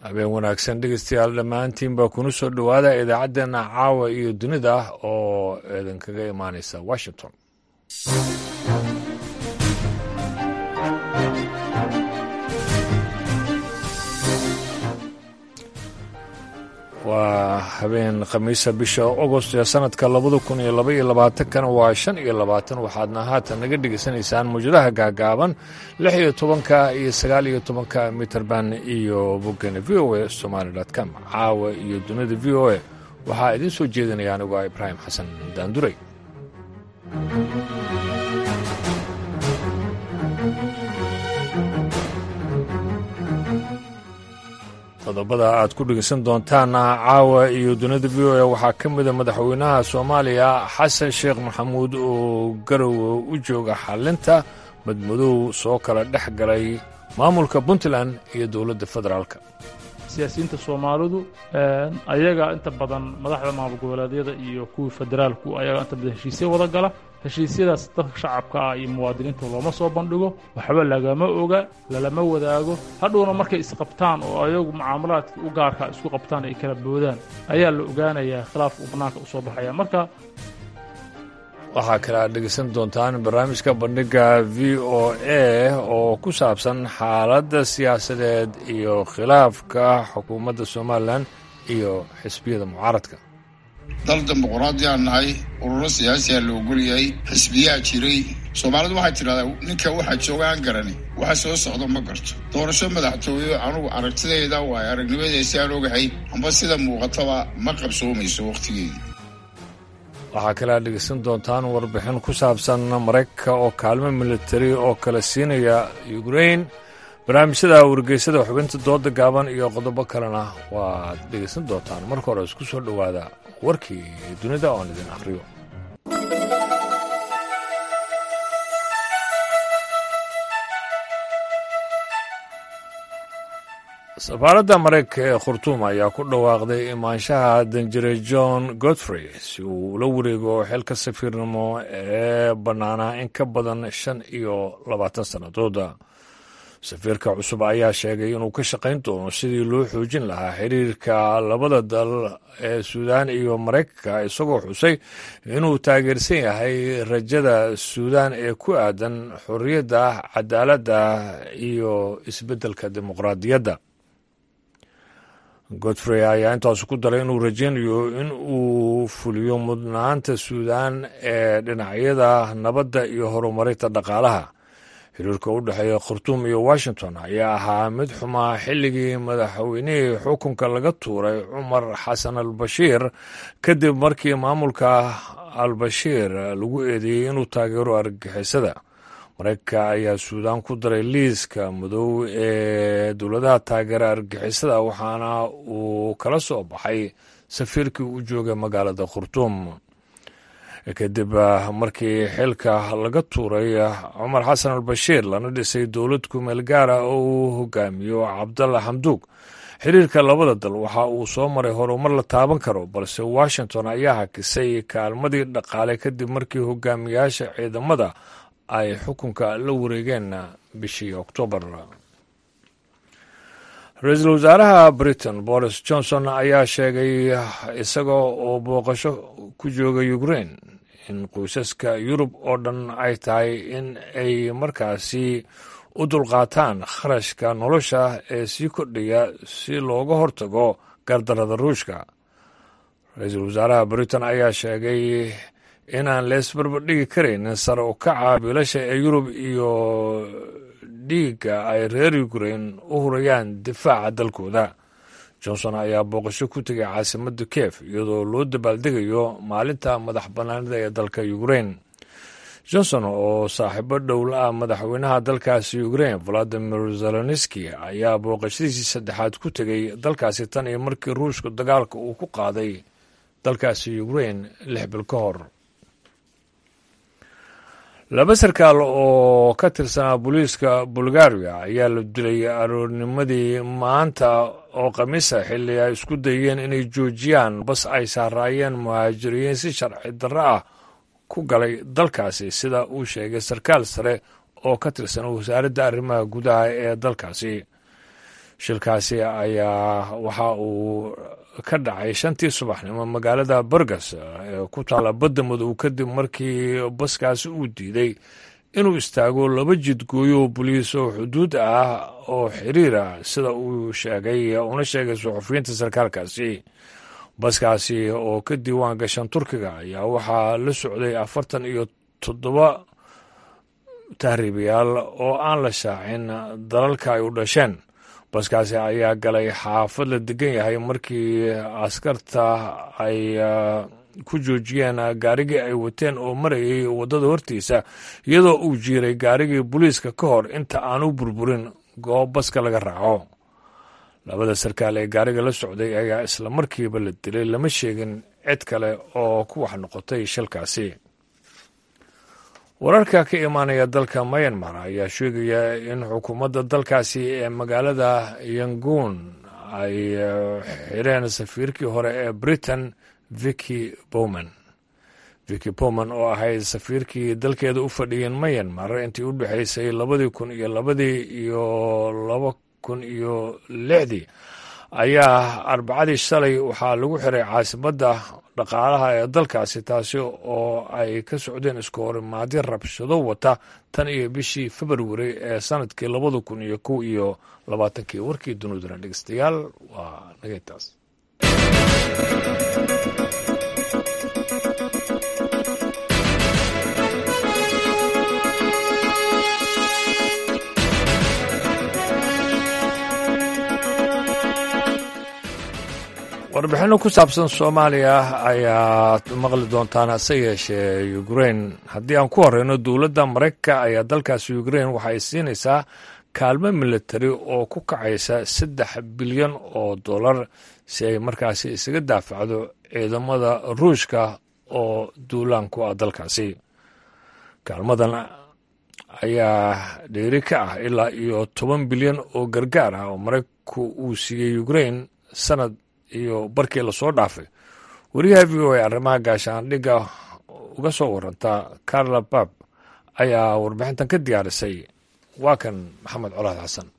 habeen wanaagsan dhegeystayaal dhammaantiinba kuna soo dhowaada idaacaddeenna caawa iyo dunida oo idinkaga imaanaysa washington waa habeen khamiisa bisha agost ee sanadka labada kun iyo laba iyo labaatankana waa shan iyo labaatan waxaadna haatan naga dhegaysanaysaan mawjadaha gaagaaban lix iyo tobanka iyo sagaal iyo tobanka mitrband iyo boggana v o a somaali com caawa iyo dunida v o a waxaa idiin soo jeedinaya anigoo ibraahim xasan daanduray qodobada aad ku dhegeysan doontaana caawa iyo dunida v o a waxaa ka mida madaxweynaha soomaaliya xasan sheekh maxamuud oo garowe u jooga xalinta madmadow soo kala dhex galay maamulka puntland iyo dowladda federaalka siyaasiyiinta soomaalidu ayaga inta badan madaxda maamul goboleedyada iyo kuwii federaalku ayaga inta badan heshiisya wada gala heshiisyadaas dadka shacabka ah iyo muwaadiniinta looma soo bandhigo waxba lagama oga lalama wadaago hadhowna markay isqabtaan oo ayagu mucaamalaadkii u gaarka isku qabtaan ay kala boodaan ayaa la ogaanayaa khilaafka uu bannaanka u soo baxaya marka waxaa kale aad dhegeysan doontaan barnaamijka bandhiga v o a oo ku saabsan xaaladda siyaasadeed iyo khilaafka xukuumadda somalilan iyo xisbiyada mucaaradka dal dimuquraadiyaan nahay ururo siyaasiyaa la ogolyahay xisbiyaa jiray soomaalidu waxay tidhahdaa ninka waxaa jooga aan garani waxa soo socdo ma garto doorasho madaxtooye anugu aragtidayda waayo aragnimadeesi aan ogahay amba sida muuqataba ma qabsoomayso wakhtigeedii waxaa kale aad dhegeysan doontaan warbixin ku saabsan maraykanka oo kaalmo militari oo kala siinaya ukrain barnaamijyada wargeysada xubinta dooda gaaban iyo qodobo kalena waaad dhegeysan doontaan marka hore isku soo dhowaada warkii dunida oon idin akhriyo safaaradda maraykanka ee khurtuum ayaa ku dhawaaqday imaanshaha danjire john godfrey si uu ula wareego xilka safiirnimo ee bannaanaa in ka badan shan iyo labaatan sannadooda safiirka cusub ayaa sheegay inuu ka shaqayn doono sidii loo xoojin lahaa xiriirka labada dal ee suudaan iyo maraykanka isagoo xusay inuu taageersan yahay rajada suudaan ee ku aadan xorriyadda cadaaladda iyo isbeddelka dimuqraadiyadda godfrey ayaa intaas ku daray inuu rajaynayo in uu fuliyo mudnaanta suudaan ee dhinacyada nabadda iyo horumarinta dhaqaalaha xiriirka u dhexeeya khartuum iyo washington ayaa ahaa mid xumaa xilligii madaxweynihii xukunka laga tuuray cumar xasan al bashiir kadib markii maamulka al bashiir lagu eedeeyey inuu taageero argagixisada maraykanka ayaa suudaan ku daray liiska madow ee dowladaha taageera argagixisada waxaana uu kala soo baxay safiirkii u joogay magaalada khartuum kadib markii xilka laga tuuray cumar xasan al bashiir lana dhisay dowlad kumeel gaara oo uu hogaamiyo cabdalla xamduug xiriirka labada dal waxa uu soo maray horumar la taaban karo balse washington ayaa hakisay kaalmadii dhaqaale kadib markii hogaamiyaasha ciidamada ay xukunka la wareegeen bishii oktoobar ra-iisul wasaaraha britain boris johnson ayaa sheegay isaga oo booqasho ku jooga ukrain in qoysaska yurub oo dhan ay tahay in ay markaasi u dulqaataan kharashka nolosha ee sii kordhaya si looga hortago gardarada ruushka ra-iisul wasaaraha britain ayaa sheegay inaan leesbarbardhigi karaynin sare u kaca biilasha ee yurub iyo dhiigga ay reer ukrain u hurayaan difaaca dalkooda johnson ayaa booqasho ku tegay caasimadda kiev iyadoo loo dabaaldegayo maalinta madax bannaanida ee dalka ukrain johnson oo saaxiibo dhowla ah madaxweynaha dalkaasi ukrain valadimir zelenski ayaa booqashadiisii saddexaad ku tegay dalkaasi tan iyo markii ruushka dagaalka uu ku qaaday dalkaasi ukrain lix bil ka hor laba sarkaal oo ka tirsanaa booliiska bulgaria ayaa la dilay aroornimadii maanta oo khamiisa xilli ay isku dayeen inay joojiyaan bas ay saaraayeen muhaajiriyiin si sharci darro ah ku galay dalkaasi sida uu sheegay sarkaal sare oo ka tirsan wasaaradda arrimaha gudaha ee dalkaasi shilkaasi ayaa waxa uu ka dhacay shantii subaxnimo magaalada burgas ee ku taalla badda madow kadib markii baskaasi uu diiday inuu istaago laba jidgooyo boliis oo xuduud ah oo xiriira sida uu sheegay una sheegay suxufiyiinta sarkaalkaasi baskaasi oo ka diiwaan gashan turkiga ayaa waxaa la socday afartan iyo toddoba tahriibayaal oo aan la shaacin dalalka ay u dhasheen baskaasi ayaa galay xaafad la degan yahay markii askarta ay ku joojiyeen gaarigii ay wateen oo marayay waddada hortiisa iyadoo uu jiiray gaarigii booliiska ka hor inta aan u burburin goob baska laga raaco labada sarkaal ee gaariga la socday ayaa isla markiiba la dilay lama sheegin cid kale oo ku wax noqotay shilkaasi wararka ka imaanaya dalka mayanmar ayaa sheegaya in xukuumadda dalkaasi ee magaalada yangoon ay xireen safiirkii hore ee britain vicky bowman vicky bowman oo ahayd safiirkii dalkeeda u fadhiyeen mayanmar intii u dhexaysay labadii kun iyo labadii iyo laba kun iyo lixdii ayaa arbacadii shalay waxaa lagu xiray caasimadda dhaqaalaha ee dalkaasi taasi oo ay ka socdeen isku horimaadyo rabshado wata tan iyo bishii februari ee sanadkii labada kun iyo kow iyo labaatankii warkii dunidana dhegeystayaal waa nageytaas warbixinno ku saabsan soomaaliya ayaad maqli doontaan hase yeeshee ukrain haddii aan ku horeyno dowladda maraykanka ayaa dalkaasi ukrain waxa ay siinaysaa kaalmo militari oo ku kacaysa saddex bilyan oo dollar si ay markaasi isaga daafacdo ciidamada ruushka oo duulaan ku ah dalkaasi kaalmadan ayaa dheeri ka ah ilaa iyo toban bilyan oo gargaar ah oo maraykanku uu siiyey ukrain sanad iyo barkii lasoo dhaafay wariyaha v o a arrimaha gaashaandhigga uga soo waranta carla bab ayaa warbixintan ka diyaarisay waa kan maxamed colaad xasan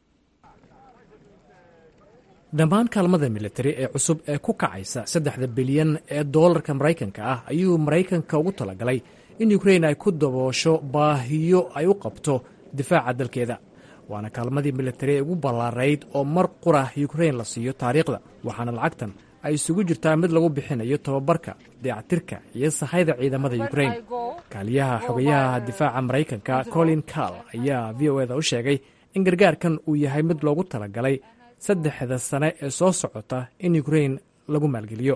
dhammaan kaalmada militari ee cusub ee ku kacaysa saddexda bilyan ee doolarka maraykanka ah ayuu maraykanka ugu talagalay in ukrain ay ku daboosho baahiyo ay u qabto difaaca dalkeeda waana kaalmadii militari ee ugu ballaarayd oo mar qura yukrain la siiyo taariikhda waxaana lacagtan ay isugu jirtaa mid lagu bixinayo tababarka dayactirka iyo sahayda ciidamada yukrain kaaliyaha xogayaha difaaca maraykanka colin carl ayaa v o eda u sheegay in gargaarkan uu yahay mid loogu talagalay saddexda sane ee soo socota in yukrain lagu maalgeliyo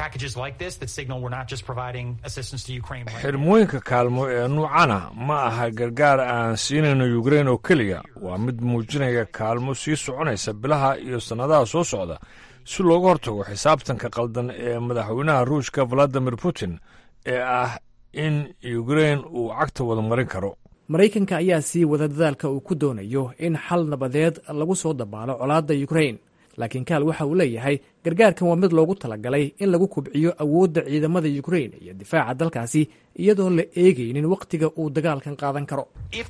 xirmooyinka kaalmo ee nuucana ma aha gargaar aan siinayno yukrain oo keliya waa mid muujinaya kaalmo sii soconaysa bilaha iyo sannadaha soo socda si looga hortago xisaabtanka qaldan ee madaxweynaha ruushka valadimir putin ee ah in yukrain uu cagta wada marin karo maraykanka ayaa sii wada dadaalka uu ku doonayo in xal nabadeed lagu soo dabaalo colaadda yukrain laakiin kaal waxa uu leeyahay gargaarkan waa mid loogu talagalay in lagu kubciyo awoodda ciidamada yukrain iyo difaaca dalkaasi iyadoon la eegaynin wakhtiga uu dagaalkan qaadan karo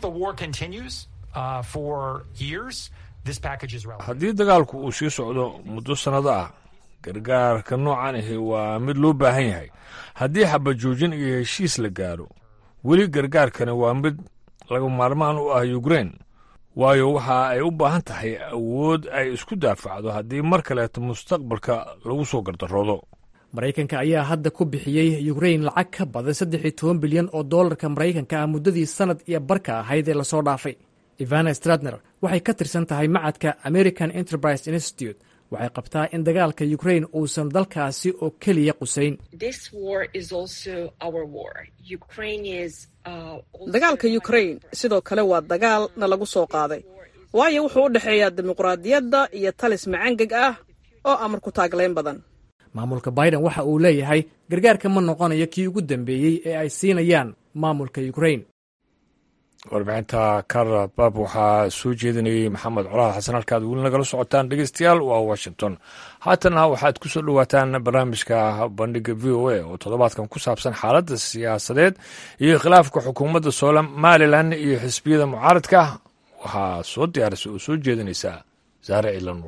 haddii dagaalku uu sii socdo muddo sannado ah gargaarka noocan ahi waa mid loo baahan yahay haddii xabajoojin iyo heshiis la gaaro weli gargaarkani waa mid laga maarmaan u ah yukrain waayo waxa ay u baahan tahay awood ay isku daafacdo haddii mar kaleeto mustaqbalka lagu soo gardaroodo maraykanka ayaa hadda ku bixiyey yukrain lacag ka badan saddex iyo toban bilyan oo doolarka maraykanka ah muddadii sannad iyo barka ahayd ee lasoo dhaafay ivana stradner waxay ka tirsan tahay macadka american enterprise institute waxay qabtaa in dagaalka yukrain uusan dalkaasi oo keliya qusayn dagaalka yukrain sidoo kale waa dagaal na lagu soo qaaday waayo wuxuu u dhexeeyaa dimuqraadiyadda iyo talis macangeg ah oo amar ku taaglayn badan maamulka biden waxa uu leeyahay gargaarka ma noqonayo kii ugu dambeeyey ee ay siinayaan maamulka yukrain warbixinta karla bab waxaa soo jeedinayey maxamed colaad xasan halkaad weli nagala socotaan dhegeystayaal waa washington haatana waxaad ku soo dhowaataan barnaamijka bandhiga v o a oo toddobaadkan ku saabsan xaaladda siyaasadeed iyo khilaafka xukuumadda somalilan iyo xisbiyada mucaaradka waxaa soo diyaarisay oo soo jeedinaysaa saare cila nuur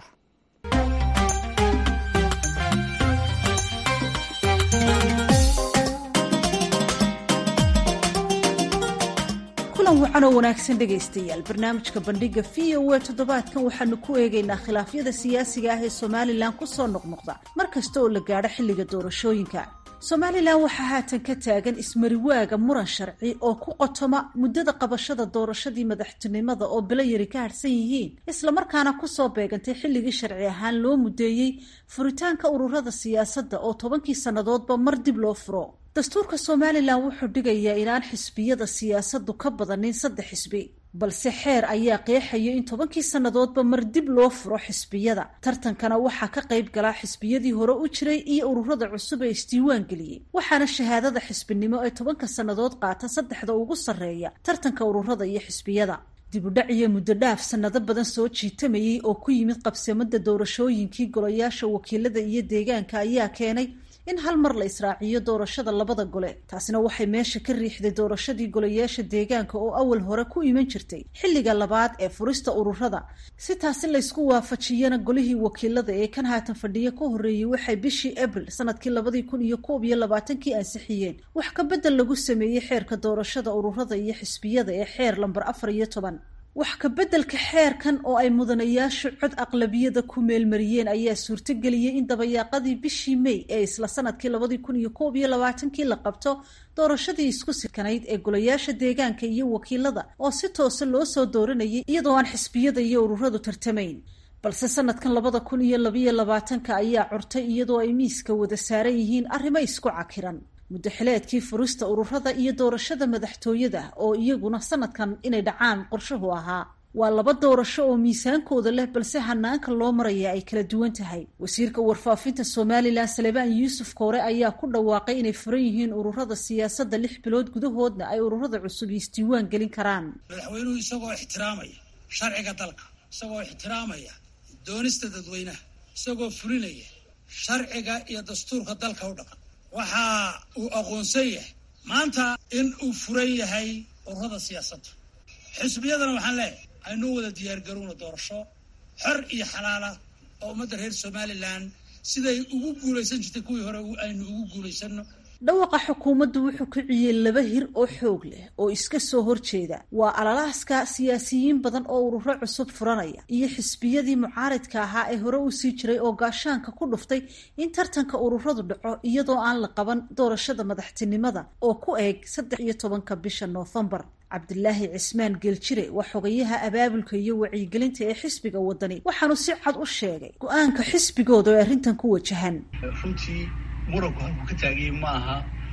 kulan wacan oo wanaagsan dhegaystayaal barnaamijka bandhiga v o a toddobaadkan waxaanu ku eegaynaa khilaafyada siyaasiga ah ee somalilan kusoo noqnoqda mar kasta oo la gaadho xilliga doorashooyinka somalilan waxaa haatan ka taagan ismariwaaga muran sharci oo ku qotoma muddada qabashada doorashadii madaxtinimada oo bilo yari ka harhsan yihiin islamarkaana kusoo beegantay xilligii sharci ahaan loo mudeeyey furitaanka ururada siyaasadda oo tobankii sannadoodba mar dib loo furo dastuurka somalilan wuxuu dhigayaa inaan xisbiyada siyaasaddu ka badanin saddex xisbi balse xeer ayaa qeexaya in tobankii sannadoodba mar dib loo furo xisbiyada tartankana waxaa ka qayb galaa xisbiyadii hore u jiray iyo ururada cusub ee isdiiwaan geliyey waxaana shahaadada xisbinimo ee tobanka sannadood qaata saddexda ugu sarreeya tartanka ururada iyo xisbiyada dibudhac iyo muddo dhaaf sannado badan soo jiitamayay oo ku yimid qabsamada doorashooyinkii golayaasha wakiilada iyo deegaanka ayaa keenay in hal mar la israaciyo doorashada labada gole taasina waxay meesha ka riixday doorashadii golayaasha deegaanka oo awal hore ku iman jirtay xilliga labaad ee furista ururada si taasi laysku waafajiyana golihii wakiilada ee kan haatan fadhiyo ka horreeyey waxay bishii abril sanadkii labadii kun iyo koob iyo labaatankii ansixiyeen wax ka bedel lagu sameeyey xeerka doorashada ururada iyo xisbiyada ee xeer lambar afar iyo toban wax ka beddelka xeerkan oo ay mudanayaashu cod aqlabiyada ku meelmariyeen ayaa suurtogeliyey in dabayaaqadii bishii may ee isla sanadkii labadii kun iyo koob iyo labaatankii la qabto doorashadii isku sikanayd ee golayaasha deegaanka iyo wakiilada oo si toose loo soo dooranayay iyadoo aan xisbiyada iyo ururadu tartamayn balse sanadkan labada kun iyo labayo labaatanka ayaa curtay iyadoo ay miiska wada saaran yihiin arrimo isku cakiran muddaxileedkii furista ururada iyo doorashada madaxtooyada oo iyaguna sanadkan inay dhacaan qorshuhu ahaa waa laba doorasho oo miisaankooda leh balse hanaanka loo maraya ay kala duwan tahay wasiirka warfaafinta somalilan salebaan yuusuf koore ayaa ku dhawaaqay inay furan yihiin ururada siyaasadda lix bilood gudahoodna ay ururada cusub isdiiwaan gelin karaan madaxweynuhu isagoo ixtiraamaya sharciga dalka isagoo ixtiraamaya doonista dadweynaha isagoo fulinaya sharciga iyo dastuurka dalka u dhaqan waxa uu aqoonsan yahay maanta in uu furan yahay ururada siyaasadda xisbiyadana waxaan leeyahay aynuu wada diyaargarowna doorasho xor iyo xalaala oo ummadda reer somalilan siday ugu guulaysan jirtay kuwii hore aynu ugu guulaysanno dhawaqa xukuumaddu wuxuu kiciyey laba hir oo xoog leh oo iska soo horjeeda waa alalaaska siyaasiyiin badan oo ururo cusub furanaya iyo xisbiyadii mucaaridka ahaa ee hore u sii jiray oo gaashaanka ku dhuftay in tartanka ururadu dhaco iyadoo aan la qaban doorashada madaxtinimada oo ku eeg saddex iyo tobanka bisha noofembar cabdilaahi cismaan geeljire waa xogayaha abaabulka iyo wacyigelinta ee xisbiga wadani waxaanu si cad u sheegay go-aanka xisbigooda oo arrintan ku wajahan runtii muranku halkuu ka taaganyay ma aha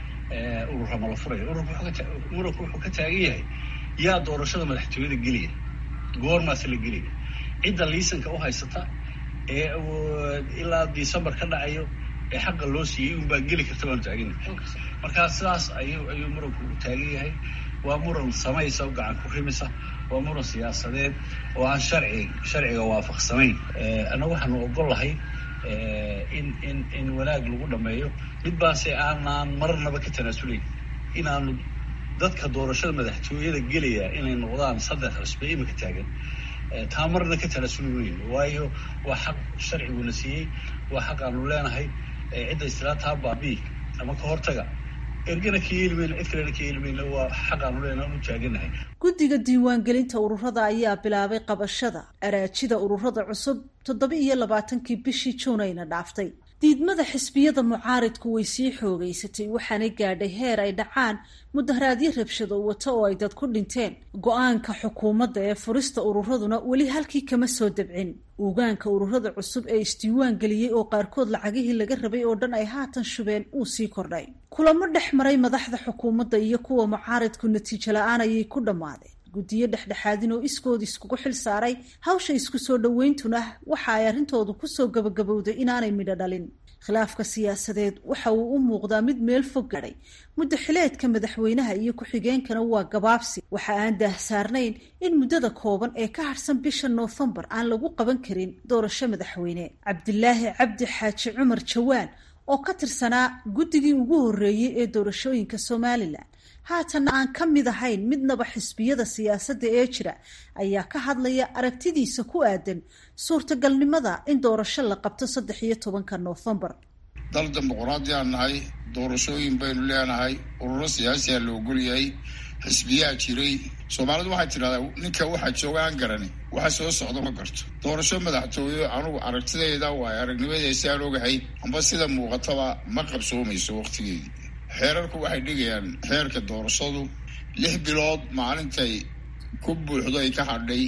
urura mala furayo muranku wuxuu ka taagan yahay yaa doorashada madaxtooyada gelaya goormaase la gelaya cidda liisanka u haysata ee ilaa december ka dhacayo ee xaqa loo siiyey unbaa geli karta baanu taagana markaa sidaas ayuu ayuu muranku u taagan yahay waa muran samaysa o gacan ku rimisa waa muran siyaasadeed oo aan sharci sharciga waafaqsanayn annaga waxaanu ogol lahay in in in wanaag lagu dhameeyo mid baase aanaan marnaba ka tanaasulayn inaanu dadka doorashada madaxtooyada gelaya inay noqdaan saddex cusbe imika taagan taa marna ka tanaasuli weyn waayo waa xaq sharciguna siiyey waa xaq aanu leenahay cidda istilaataa baabii ama ka hortaga ergana ka yeeli mayno cid kalena ka yeeli mayno waa xaq aanu leenahay anu taaganahay guddiga diiwaangelinta ururada ayaa bilaabay qabashada araajida ururada cusub toddoba iyo labaatankii bishii juunayna dhaaftay diidmada xisbiyada mucaaridku way sii xoogeysatay waxaanay gaadhay heer ay dhacaan mudaharaadyo rabshado wata oo ay dad ku dhinteen go-aanka xukuumadda ee furista ururaduna weli halkii kama soo dabcin ugaanka ururada cusub ee isdiiwaan geliyey oo qaarkood lacagihii laga rabay oo dhan ay haatan shubeen uu sii kordhay kulamo dhex maray madaxda xukuumadda iyo kuwa mucaaridku natiijo la-aan ayay ku dhammaadeen guddiyo dhexdhexaadin oo iskood iskugu xil saaray hawsha isku soo dhoweyntuna waxa ay arrintoodu kusoo gabagabowday inaanay midho dhalin khilaafka siyaasadeed waxa uu u muuqdaa mid meel fog gaadhay muddaxileedka madaxweynaha iyo ku-xigeenkana waa gabaabsi waxa aan daahsaarnayn in muddada kooban ee ka harsan bisha noofembar aan lagu qaban karin doorasho madaxweyne cabdilaahi cabdi xaaji cumar jawaan oo ka tirsanaa guddigii ugu horreeyey ee doorashooyinka somalilan haatanna aan ka mid ahayn midnaba xisbiyada siyaasadda ee jira ayaa ka hadlaya aragtidiisa ku aadan suurtagalnimada in doorasho la qabto saddex iyo tobanka noofembar dal dimuquraadiyaan nahay doorashooyin baynu leenahay ururo siyaasiyaa la ogolyahay xisbiyaa jiray soomaalidu waxay tidhahdaa ninka waxaa jooga aan garani waxa soo socda ma garto doorasho madaxtooye anugu aragtidayda waay aragnimadaysi aan ogahay amba sida muuqataba ma qabsoomayso waqtigeedii xeerarku waxay dhigayaan xeerka doorashadu lix bilood maalintay ku buuxdo ay ka hadhay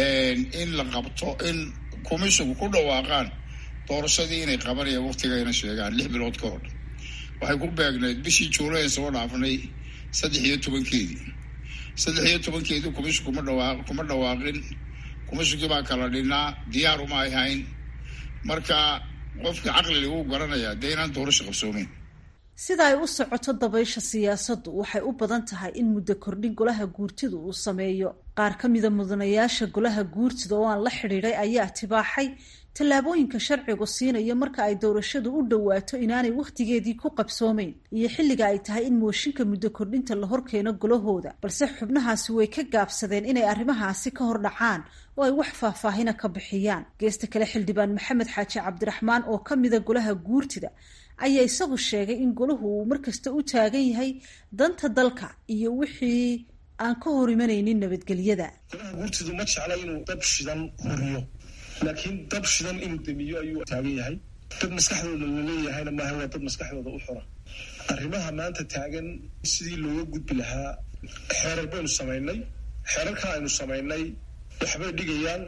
in la qabto in komishinku ku dhawaaqaan doorashadii inay qabanayaan waqtigayna sheegaan lix bilood ka hor waxay ku beegnayd bishii juulayn soo dhaafnay saddex iyo tobankeedii saddex iyo tobankeedii komishinku kuma dhawaa kuma dhawaaqin komishinkii baa kala dhinaa diyaaruma ay hayn marka qofkii caqliga wuu garanayaa dee inaan doorasho qabsoomeyn sida ay u socoto dabaysha siyaasaddu waxay u badan tahay in muddo kordhin golaha guurtidu uu sameeyo qaar ka mida mudanayaasha golaha guurtida oo aan la xidhiidhay ayaa tibaaxay tallaabooyinka sharcigu siinayo marka ay doorashadu u dhowaato inaanay wakhtigeedii ku qabsoomeyn iyo xilliga ay tahay in mooshinka muddo kordhinta la horkeeno golahooda balse xubnahaasi way ka gaabsadeen inay arrimahaasi ka hor dhacaan oo ay wax faahfaahina ka bixiyaan geesta kale xildhibaan maxamed xaaji cabdiraxmaan oo ka mida golaha guurtida ayaa isagu sheegay in golahu uu markasta u taagan yahay danta dalka iyo wixii aan ka hor imanaynin nabadgelyada golaha guurtidu ma jecla inuu dab shidan horiyo laakiin dab shidan inuu damiyo ayuu taagan yahay dad maskaxdooda laleeyahayna maaha waa dad maskaxdooda u xura arrimaha maanta taagan sidii looga gudbi lahaa xeerar baynu samaynay xeerarka aynu samaynay waxbay dhigayaan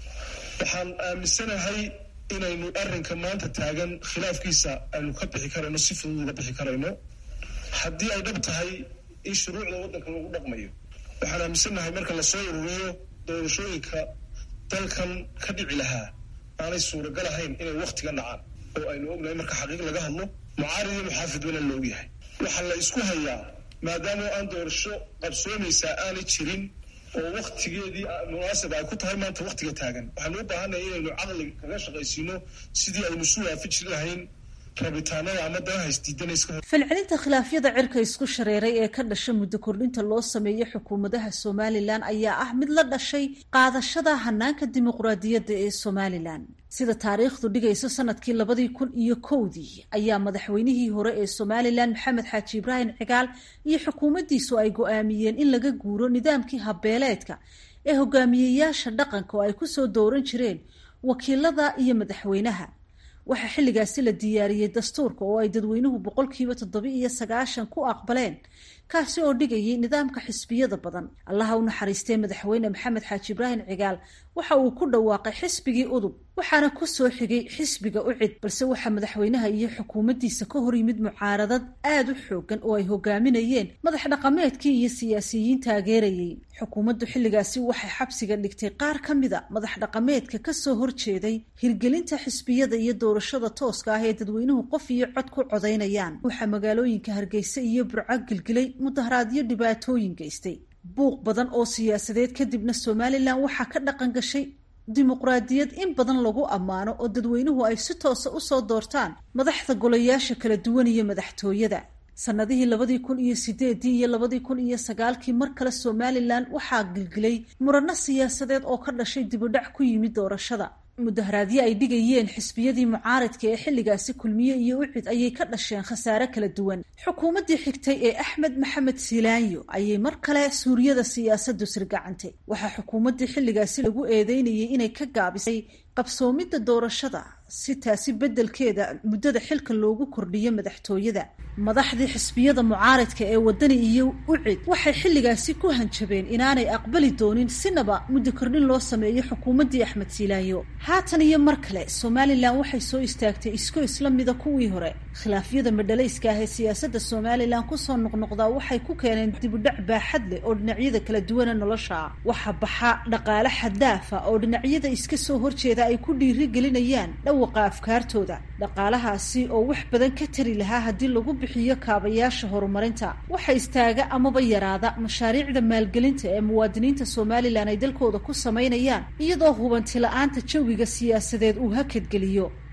waxaan aaminsanahay inaynu arrinka maanta taagan khilaafkiisa aynu ka bixi karayno si fudud uga bixi karayno haddii ay dhab tahay in shuruucda waddanka lagu dhaqmayo waxaan aaminsannahay marka lasoo ururiyo doorashooyinka dalkan ka dhici lahaa aanay suuragal ahayn inay waktiga dhacaan oo aynu ognahay marka xaqiiq laga hadlo mucaarid iyo muxaafid wana la ogyahay waxaa la isku hayaa maadaama aan doorasho qabsoomaysaa aanay jirin oo waktigeedii munaasib ay ku tahay maanta waktiga taagan waxaanu u baahanaya inaynu caqli kaga shaqaysiino sidii aynu isu waafiji lahayn rabitaanada ama danaha isdiidanayska falcelinta khilaafyada cirka isku shareeray ee ka dhasha muddo kordhinta loo sameeyo xukuumadaha somalilan ayaa ah mid la dhashay qaadashada hanaanka dimuqraadiyadda ee somalilan sida taariikhdu dhigayso sanadkii labadii kun iyo kowdii ayaa madaxweynihii hore ee somalilan maxamed xaaji ibraahim cigaal iyo xukuumaddiisu ay go-aamiyeen in laga guuro nidaamkii habbeeleedka ee hogaamiyeyaasha dhaqanka oo ay kusoo dooran jireen wakiilada iyo madaxweynaha waxaa xilligaasi la diyaariyey dastuurka oo ay dadweynuhu boqolkiiba toddoba iyo sagaashan ku aqbaleen kaasi oo dhigayay nidaamka xisbiyada badan allaha u naxariistee madaxweyne maxamed xaaji ibraahim cigaal waxa uu ku dhawaaqay xisbigii udub waxaana ku soo xigay xisbiga ucid balse waxaa madaxweynaha iyo xukuumaddiisa ka hor yimid mucaaradad aada u xoogan oo ay hogaaminayeen madax dhaqameedkii iyo siyaasiyiin taageerayay xukuumaddu xilligaasi waxay xabsiga dhigtay qaar ka mida madax dhaqameedka kasoo horjeeday hirgelinta xisbiyada iyo doorashada tooska ah ee dadweynuhu qof iyo cod ku codaynayaan waxaa magaalooyinka hargeysa iyo burco gilgilay mudaharaadyo dhibaatooyin geystay buuq badan oo siyaasadeed kadibna somalilan waxaa ka dhaqan gashay dimuqraadiyad in badan lagu ammaano oo dadweynuhu ay si toosa usoo doortaan madaxda golayaasha kala duwan iyo madaxtooyada sannadihii labadii kun iyo sideedii iyo labadii kun iyo sagaalkii mar kale somalilan waxaa gilgilay murano siyaasadeed oo ka dhashay dibudhac ku yimid doorashada mudaharaadyo ay dhigayeen xisbiyadii mucaaridka ee xilligaasi kulmiye iyo ucid ayay ka dhasheen khasaare kala duwan xukuumaddii xigtay ee axmed maxamed silaanyo ayay mar kale suuryada siyaasaddu sirgacantay waxaa xukuumaddii xilligaasi lagu eedeynayay inay ka gaabisay qabsoomidda doorashada si taasi beddelkeeda muddada xilka loogu kordhiyo madaxtooyada madaxdii xisbiyada mucaaridka ee wadani iyo ucid waxay xilligaasi ku hanjabeen inaanay aqbali doonin sinaba muddo kordhin loo sameeyo xukuumaddii axmed siilaayo haatan iyo mar kale somalilan waxay soo istaagtay isku isla mida kuwii hore khilaafyada madhalayska ah ee siyaasadda somalilan kusoo noqnoqdaa waxay ku keeneen dibudhac baaxad leh oo dhinacyada kala duwana nolosha ah waxa baxa dhaqaale xadaafa oo dhinacyada iska soo horjeeda ay ku dhiiri gelinayaan dhawaqa afkaartooda dhaqaalahaasi oo wax badan ka tari lahaa haddii lagu bixiyo kaabayaasha horumarinta waxa istaaga amaba yaraada mashaariicda maalgelinta ee muwaadiniinta somalilan ay dalkooda ku samaynayaan iyadoo hubanti la-aanta jawiga siyaasadeed uu hakadgeliyo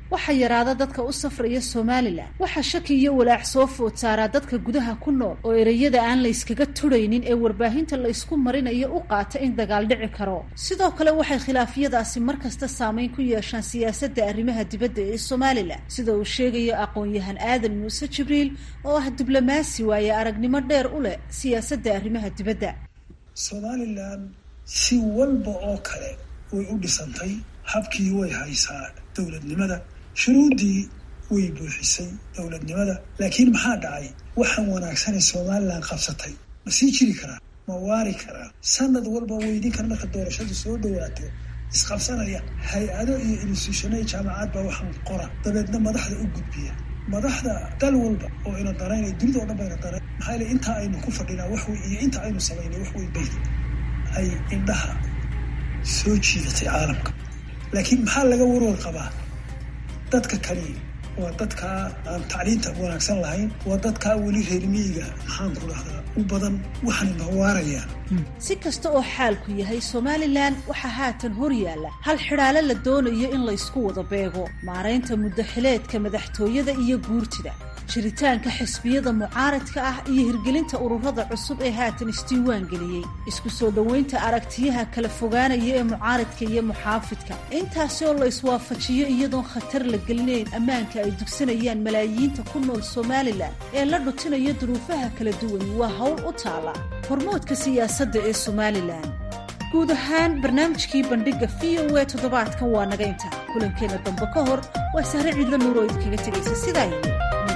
waxaa yaraada dadka u safraya somalilan waxaa shaki iyo walaac soo food saaraa dadka gudaha ku nool oo ereyada aan layskaga turaynin ee warbaahinta laysku marinayo u qaata in dagaal dhici karo sidoo kale waxay khilaafyadaasi markasta saameyn ku yeeshaan siyaasadda arrimaha dibadda ee somalilan sida uu sheegayo aqoon-yahan aadan muuse jibriil oo ah diblomaasi waaye aragnimo dheer u leh siyaasadda arrimaha dibadda somalilan si walba oo kale way u dhisantay habkii way haysaa dowladnimada shuruuddii way buuxisay dowladnimada laakiin maxaa dhacay waxaan wanaagsanay somalilan qabsatay ma sii jiri karaa ma waari karaa sanad walba weydinkan marka doorashadu soo dhawaato isqabsanaya hay-ado iyo institutionada jaamacad baa waxaan qora dabeedna madaxda u gudbiya madaxda dal walba oo ina daraynay dunida o dhan bayna darayn maxaa yele intaa aynu ku fadhinaa wax wey iyo inta aynu samaynay wax wey bay ay indhaha soo jiidatay caalamka laakiin maxaa laga warwar qabaa dadka kani waa dadkaa aan tacliinta wanaagsan lahayn waa dadkaa weli reermiyiga maxaan ku dhahdaa u badan waxaana nawaarayaan si kasta oo xaalku yahay somalilan waxaa haatan hor yaalla hal xidhaale la doonayo in laysku wada beego maaraynta muddaxileedka madaxtooyada iyo guurtida jiritaanka xisbiyada mucaaradka ah iyo hirgelinta ururada cusub ee haatan isdiiwaan geliyey isku soo dhoweynta aragtiyaha kala fogaanaya ee mucaaradka iyo muxaafidka intaasi oo la iswaafajiyo iyadoon khatar la gelinayn ammaanka ay dugsanayaan malaayiinta ku nool somalilan ee la dhutinayo duruufaha kala duwan waa howl u taala hormoodka siyaasadda ee somalilan guud ahaan barnaamijkii bandhigga v o e toddobaadkan waa naga inta kulankeena dambe ka hor waa sahre ciidla nuur oo idinkaga tegaysa sidaa iyo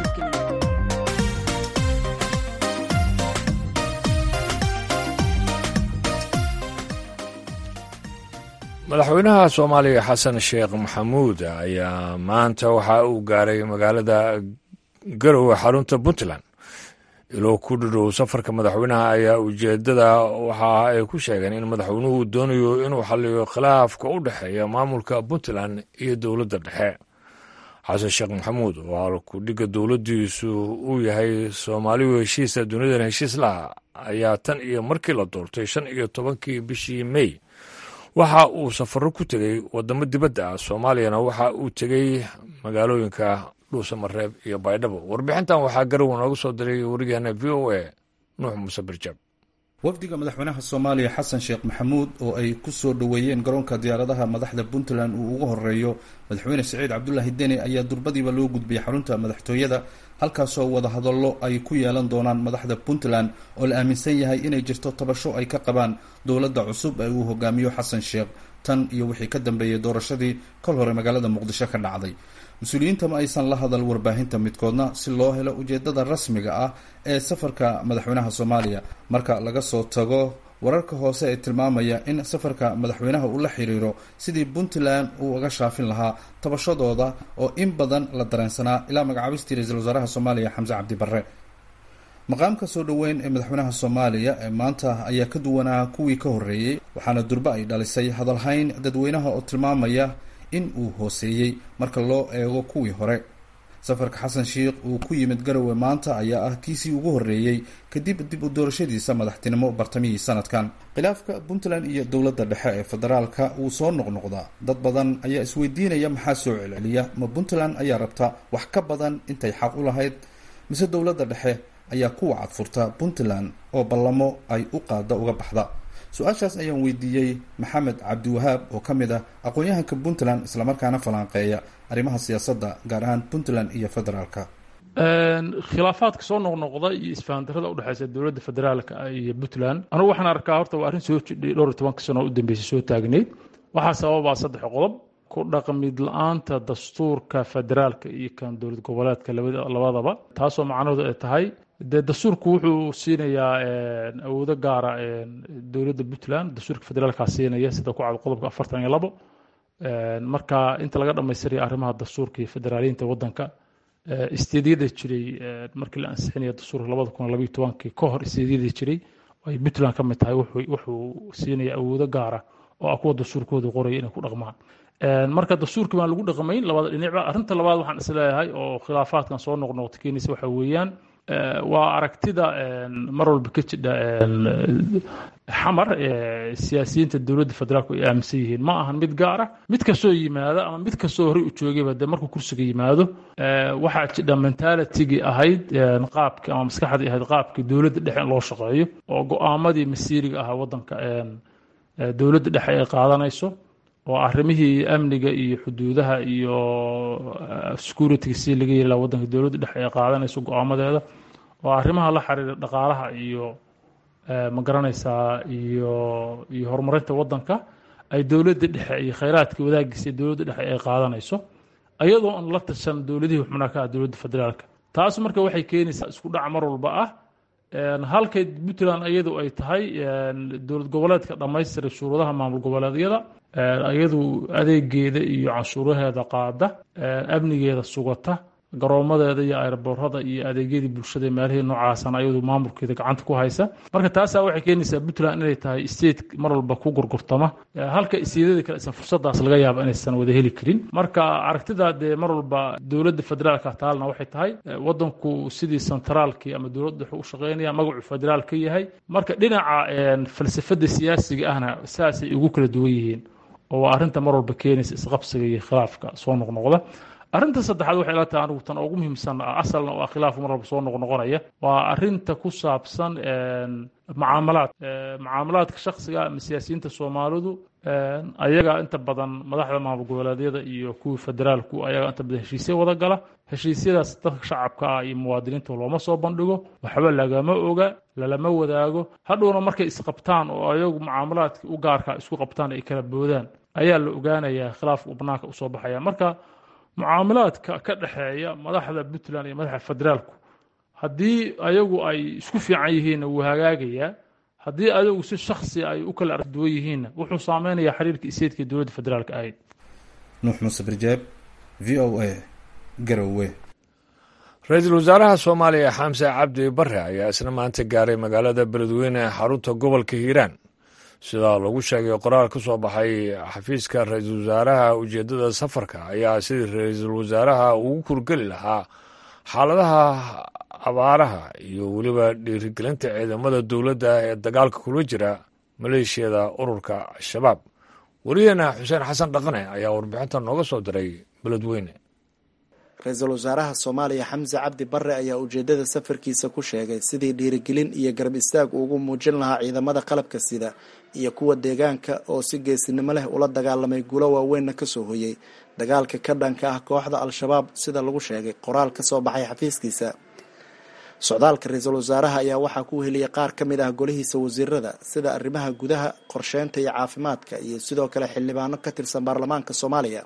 madaxweynaha soomaaliya xasan sheekh maxamuud ayaa maanta waxa uu gaaray magaalada garowe xarunta puntland iloo ku dhidhow safarka madaxweynaha ayaa ujeedada waxa ay ku sheegeen in madaxweynuhu doonayo inuu xaliyo khilaafka u dhexeeya maamulka puntland iyo dowladda dhexe xasan sheekh maxamuud oo halkudhigga dowladdiisu uu yahay soomaaliyu heshiisa dunidan heshiis laha ayaa tan iyo markii la doortay shan iyo tobankii bishii mey waxa uu safaro ku tegey wadamo dibadda ah soomaaliyana waxa uu tegey magaalooyinka dhuusamareeb iyo baydhabo warbixintan waxaa garowe nooga soo diray wariyaheena v o a nuux muuse birjab wafdiga madaxweynaha soomaaliya xasan sheekh maxamuud oo ay ku soo dhoweeyeen garoonka diyaaradaha madaxda puntland uu ugu horeeyo madaxweyne siciid cabdulaahi deni ayaa durbadiiba loo gudbiyey xarunta madaxtooyada halkaasoo wadahadallo ay ku yeelan doonaan madaxda puntland oo la aaminsan yahay inay jirto tabasho ay ka qabaan dowladda cusub ee uu hogaamiyo xasan sheekh tan iyo wixii ka dambeeyey doorashadii kol hore magaalada muqdisho ka dhacday mas-uuliyiinta ma aysan la hadal warbaahinta midkoodna si loo helo ujeedada rasmiga ah ee safarka madaxweynaha soomaaliya marka laga soo tago wararka hoose ee tilmaamaya in safarka madaxweynaha uu la xiriiro sidii puntland uu uga shaafin lahaa tabashadooda oo in badan la dareensanaa ilaa magacaabistii ra-iisul wasaaraha soomaaliya xamse cabdi barre maqaamka soo dhoweyn ee madaxweynaha soomaaliya ee maanta ayaa ka duwanaa kuwii ka horreeyey waxaana durbe ay dhalisay hadalhayn dadweynaha oo tilmaamaya in uu hooseeyey marka loo eego kuwii hore safarka xasan sheikh uu ku yimid garowe maanta ayaa ah kiisii ugu horreeyey kadib dib u doorashadiisa madaxtinimo bartamihii sanadkan khilaafka puntland iyo dowladda dhexe ee federaalka wuu soo noqnoqdaa dad badan ayaa isweydiinaya maxaa soo celceliya ma puntland ayaa rabta wax ka badan intay xaq u lahayd mise dowladda dhexe ayaa ku wacad furta puntland oo ballamo ay u qaada uga baxda su-aashaas ayaan weydiiyey maxamed cabdiwahaab oo ka mid ah aqoon-yahanka puntland islamarkaana falanqeeya arrimaha siyaasadda gaar ahaan puntland iyo federaalka khilaafaadka soo noqnoqda iyo isfahandarada udhexeysa dowladda federaalka iyo puntland anugu waxaan arkaa horta waa arrin soo jidhay dhowr iyo tobanka sano u dambeysay soo taagneyd waxaa sababaa saddex qodob ku dhaqmid la-aanta dastuurka federaalka iyo kan dowlad goboleedka labadaba taasoo macnaheedu ay tahay dee dastuurku wuxuu siinayaa awoodo gaara dowladda puntland dastuurka federaalkaa siinaya sida ku cad qodobka afartan iyo labo marka inta laga dhamaystiraya arrimaha dastuurka iyo federaaliyiinta wadanka isteedyada jiray markii la ansixinaya dastuurka labada kun labayo tobankii ka hor isteedyada jiray ay puntland ka mid tahay wuxuu siinaya awoodo gaara oo ah kuwa dastuurkooda qoraya inay ku dhaqmaan marka dastuurkii baan lagu dhaqmayn labada dhinacba arrinta labaad waxaan isleeyahay oo khilaafaadkan soo noqnoqta keenaysa waxa weeyaan waa aragtida mar walba ka jidha xamar siyaasiyiinta dowladda federaalku ay aaminsan yihiin ma ahan mid gaara mid kastoo yimaado ama mid kastoo horey u joogayba dee markuu kursiga yimaado waxaa jidha mentalitigii ahayd qaabkii ama maskaxdii ahayd qaabkii dowladda dhexe in loo shaqeeyo oo go-aamadii masiiriga ahaa waddanka dowladda dhexe ay qaadanayso oo arrimihii amniga iyo xuduudaha iyo security si laga yeeli laha waddanka dowladda dhexe ay qaadanayso go-aamadeeda oo arrimaha la xiriira dhaqaalaha iyo ma garanaysaa iyo iyo horumarinta waddanka ay dowladda dhexe iyo khayraadka wadaagiisa dowladda dhexe ay qaadanayso ayadoo aan la tashan dowladihii xubnaha ka ah dowladda federaalka taas marka waxay keenaysaa isku dhac mar walba ah halkay puntland iyadu ay tahay dowlad goboleedka dhammaystiray shuruudaha maamul goboleedyada iyadu adeegeeda iyo canshuuraheeda qaada amnigeeda sugata garoomadeeda iyo aeroboorada iyo adeegyadii bulshada meelihii noocaasana ayadu maamulkeeda gacanta ku haysa marka taasaa waxay keenaysaa puntland inay tahay state mar walba ku gurgurtama halka isteedada kale isan fursadaas laga yaaba inaysan wada heli karin marka aragtida dee mar walba dowladda federaalka taalna waxay tahay wadanku sidii centraalkii ama dowladda wuxuu u shaqeynaya magacu federaal ka yahay marka dhinaca falsafada siyaasiga ahna saasay ugu kala duwan yihiin oo waa arrinta mar walba keenaysa isqabsiga iyo khilaafka soo noqnoqda arrinta saddexaad waxay la tahay anigu tan ugu muhiimsan asalna waa khilaaf mar walba soo noqnoqonaya waa arrinta ku saabsan mucaamalaad mucaamalaadka shaksiga ama siyaasiyiinta soomaalidu ayaga inta badan madaxda maamul goboleedyada iyo kuwii federaalku ayaga inta badan heshiisya wada gala heshiisyadaas dadka shacabka ah iyo muwaadiniinta looma soo bandhigo waxba lagama oga lalama wadaago hadhowna markay isqabtaan oo ayagu mucaamalaadka u gaarka isku qabtaan ay kala boodaan ayaa la ogaanayaa khilaafka banaanka usoo baxaya marka mucaamalaadka ka dhexeeya madaxda puntland iyo madaxda federaalku haddii ayagu ay isku fiican yihiinna wuu hagaagayaa haddii ayagu si shaksi ay u kala arduwan yihiinna wuxuu saameynayaa xiriirka iseedka dowladda federaalka ahayd nuux muuse birjaab v o a garowe ra-iisul wasaaraha soomaaliya xamse cabdi bare ayaa isna maanta gaaray magaalada beledweyne ee xarunta gobolka hiiraan sidaa lagu sheegay qoraal ka soo baxay xafiiska ra-iisul wasaaraha ujeeddada safarka ayaa sidii ra-iisul wasaaraha ugu kurgeli lahaa xaaladaha abaaraha iyo weliba dhiirigelinta ciidamada dowladda ee dagaalka kula jira maleeshiyada ururka al-shabaab wariyaheena xuseen xasan dhaqane ayaa warbixinta nooga soo diray beledweyne ra-iisul wasaaraha soomaaliya xamse cabdi bare ayaa ujeedada safarkiisa ku sheegay sidii dhiirigelin iyo garab istaag ugu muujin lahaa ciidamada qalabka sida iyo kuwa deegaanka oo si geesinimo leh ula dagaalamay guulo waaweynna kasoo hoyey dagaalka ka dhanka ah kooxda al-shabaab sida lagu sheegay qoraal ka soo baxay xafiiskiisa socdaalka ra-iisul wasaaraha ayaa waxaa ku heliyay qaar ka mid ah golihiisa wasiirada sida arrimaha gudaha qorsheynta iyo caafimaadka iyo sidoo kale xildhibaano ka tirsan baarlamaanka soomaaliya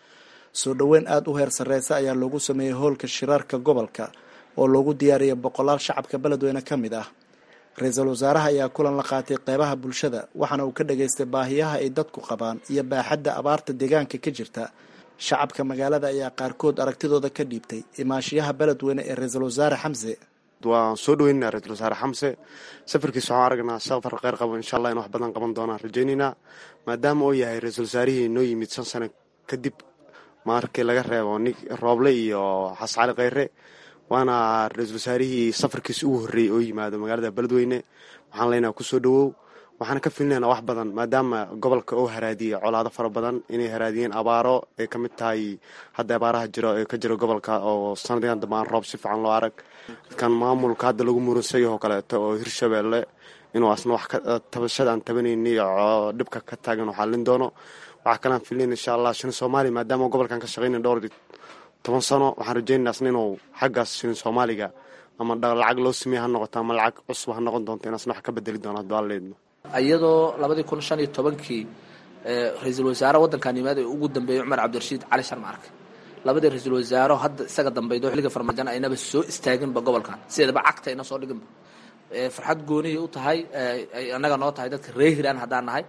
soo dhoweyn aada u heer sarreysa ayaa loogu sameeyey hoolka shiraarka gobolka oo loogu diyaariyay boqolaal shacabka beledweyne ka mid ah ra-iisul wasaaraha ayaa kulan la qaatay qeybaha bulshada waxaana uu ka dhageystay baahiyaha ay dadku qabaan iyo baaxadda abaarta deegaanka ka jirta shacabka magaalada ayaa qaarkood aragtidooda ka dhiibtay imaashiyaha beledweyne ee ra-iisul wasaare xamse waan soo dhaweynaa ra-iisul wasaare xamse safarkiisa waxaan aragnaa safar kheyr qabo insha allah in wax badan qaban doonaan rajaynaynaa maadaama uu yahay ra-iisul wasaarihii noo yimid shan sano kadib markii laga reebo nig rooble iyo xas cali kheyre waana ra-iisul wasaarihii safarkiisa ugu horreeyey oo yimaado magaalada beledweyne waxaan leenaha kusoo dhawow waxaana ka filinaynaa wax badan maadaama gobolka oo haraadiyey colaado fara badan inay haraadiyeen abaaro ay ka mid tahay hadda abaaraha jiro ee ka jiro gobolka oo sanadigan dambe aan roob si fiican loo arag kan maamulka hadda lagu muransayo oo kaleeto oo hirshabeelle inuu asna wax tabashada aan tabanayni oo dhibka ka taagan oo xallin doono waxaa kalaan filinayn insha allah shilin soomaaliya maadaama gobolkan ka shaqeynay dhowr toban sano waxaan rajeynayna asna inuu xaggaas shilin soomaaliga ama lacag loo sameeye ha noqoto ama lacag cusub ha noqon doonto in asna wax ka bedeli doono hadduu alleedno iyadoo labadii kun shan iyo tobankii ra-iisul wasaare waddankan yimaad ee ugu dambeeyey cumar cabdirashiid cali sharma arke labadii ra-iisul wasaaro hadda isaga dambaydo xilliga farmaajan aynaba soo istaaginba gobolkan sideedaba cagta ayna soo dhiginba farxad goonihii u tahay ay annaga noo tahay dadka reer hiiraan haddaan nahay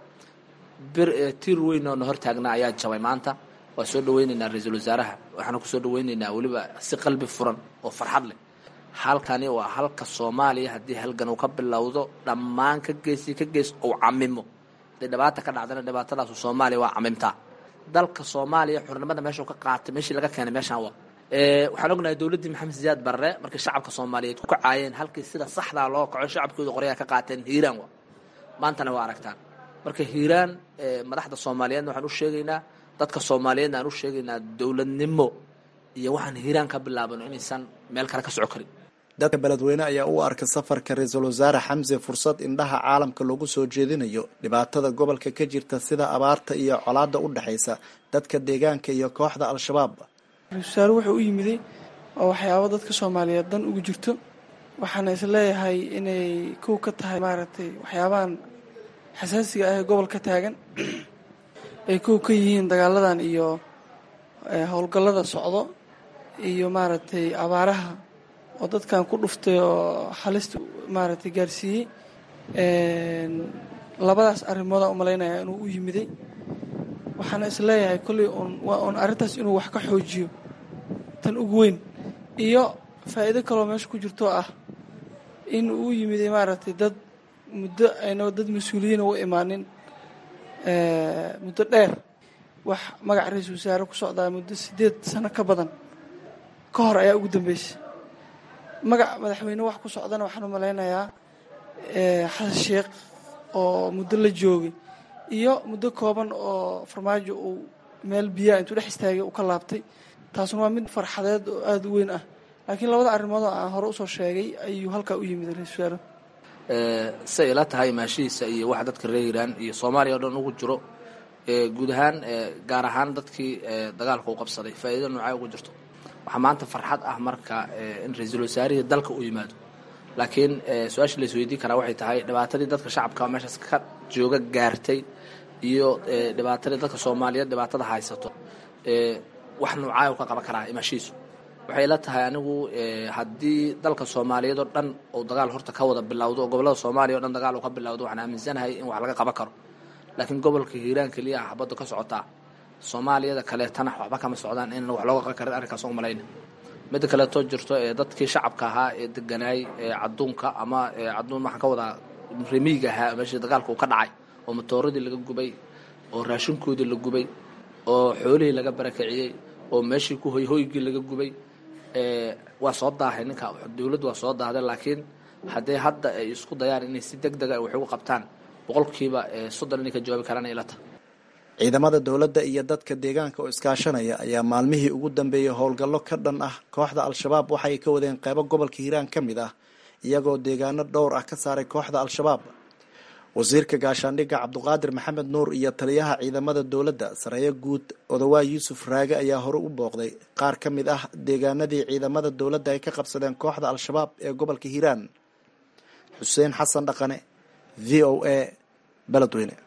bir tiir weyn oo na hor taagnaa ayaa jabay maanta waa soo dhaweynaynaa ra-iisul wasaaraha waxaana kusoo dhaweynaynaa weliba si qalbi furan oo farxad leh halkani waa halka soomaaliya haddii halgan uu ka bilowdo dhammaan ka geesi ka gees uu camimo haday dhibaata ka dhacdana dhibaatadaasu soomaaliya waa camimtaa dalka soomaaliya xurnimada meeshuu ka qaatay meeshii laga keenay meeshaan waa waxaan ognahay dowladdii maxamed siyaad barre markii shacabka soomaaliyeed ku kacaayeen halkii sida saxdaa loo kaco shacabkooda qoryaha ka qaateen hiiraan wa maantana waa aragtaan marka hiiraan madaxda soomaaliyeedna waxaan u sheegaynaa dadka soomaaliyeedna aan u sheegaynaa dowladnimo iyo waxaan hiiraan ka bilaabano inaysan meel kale ka soco karin dadka beledweyne ayaa u arka safarka ra-iisul wasaare xamse fursad indhaha caalamka loogu soo jeedinayo dhibaatada gobolka ka jirta sida abaarta iyo colaada u dhexaysa dadka deegaanka iyo kooxda al-shabaab ra-isul wasaare wuxuu u yimiday oo waxyaabo dadka soomaaliyeed dan ugu jirto waxaana is leeyahay inay kow ka tahay maaragtay waxyaabahan xasaasiga ah ee gobolka taagan ay kow ka yihiin dagaaladan iyo howlgallada socdo iyo maaragtay abaaraha oo dadkan ku dhuftay oo halista maaragtay gaarsiiyey labadaas arrimoodaa u malaynaya inuu u yimiday waxaana is leeyahay kolley un waa un arrintaas inuu wax ka xoojiyo tan ugu weyn iyo faa'iido kaloo meesha ku jirto ah in uu yimiday maaragtay dad muddo ayna dad mas-uuliyiina u imaanin muddo dheer wax magaca ra-iisul wasaare ku socdaa muddo siddeed sano ka badan ka hor ayaa ugu dambeysay magac madaxweyne wax ku socdana waxaan u malaynayaa xasan sheekh oo muddo la joogay iyo muddo kooban oo farmaajo uu meel biyaa intuu dhex istaagay uu ka laabtay taasuna waa mid farxadeed oo aada u weyn ah laakiin labada arrimood oo aan hore usoo sheegay ayuu halkaa u yimid ra-isul wasaare say ila tahay maashihiisa iyo waxa dadka reer hiiraan iyo soomaaliya o dhan ugu jiro guud ahaan gaar ahaan dadkii dagaalka u qabsaday faa'iido noocay ugu jirto waxaa maanta farxad ah marka in ra-iisul wasaarihii dalka u yimaado laakiin su-aasha la isweydiin karaa waxay tahay dhibaatadii dadka shacabka meeshaas ka jooga gaartay iyo dhibaatadii dadka soomaaliyeed dhibaatada haysato wax noocaa u ka qaban karaa imaashihiisu waxay ila tahay anigu haddii dalka soomaaliyeed oo dhan uu dagaal horta ka wada bilowdo oo gobollada soomaaliya o dhan dagaal uu ka bilowdo waxaan aaminsanahay in wax laga qaban karo laakiin gobolka hiiraan keliya ah xabaddu ka socotaa soomaaliyada kaleetana waxba kama socdaan in wax looga qaban karin arrinkaas u malayna midda kaleetoo jirto ee dadkii shacabka ahaa ee deganaay ee cadduunka ama cadduun waxaan ka wadaa remiiga ahaa meeshii dagaalka uu ka dhacay oo matooradii laga gubay oo raashinkoodii la gubay oo xoolihii laga barakiciyey oo meeshii ku hoyhoygii laga gubay waa soo daahay ninka dowladdu waa soo daahday laakiin haddee hadda ay isku dayaan inay si deg dega wax ugu qabtaan boqolkiiba soddon inay ka jawaabi karaan ilata ciidamada dowladda iyo dadka deegaanka oo iskaashanaya ayaa maalmihii ugu dambeeyey howlgallo ka dhan ah kooxda al-shabaab waxay ka wadeen qeybo gobolka hiiraan ka mid ah iyagoo deegaano dhowr ah ka saaray kooxda al-shabaab wasiirka gaashaandhigga cabduqaadir maxamed nuur iyo taliyaha ciidamada dowladda sareeyo guud odawaa yuusuf raage ayaa hore u booqday qaar ka mid ah deegaanadii ciidamada dowladda ay ka qabsadeen kooxda al-shabaab ee gobolka hiiraan xuseen xasan dhaqane v o a beledweyne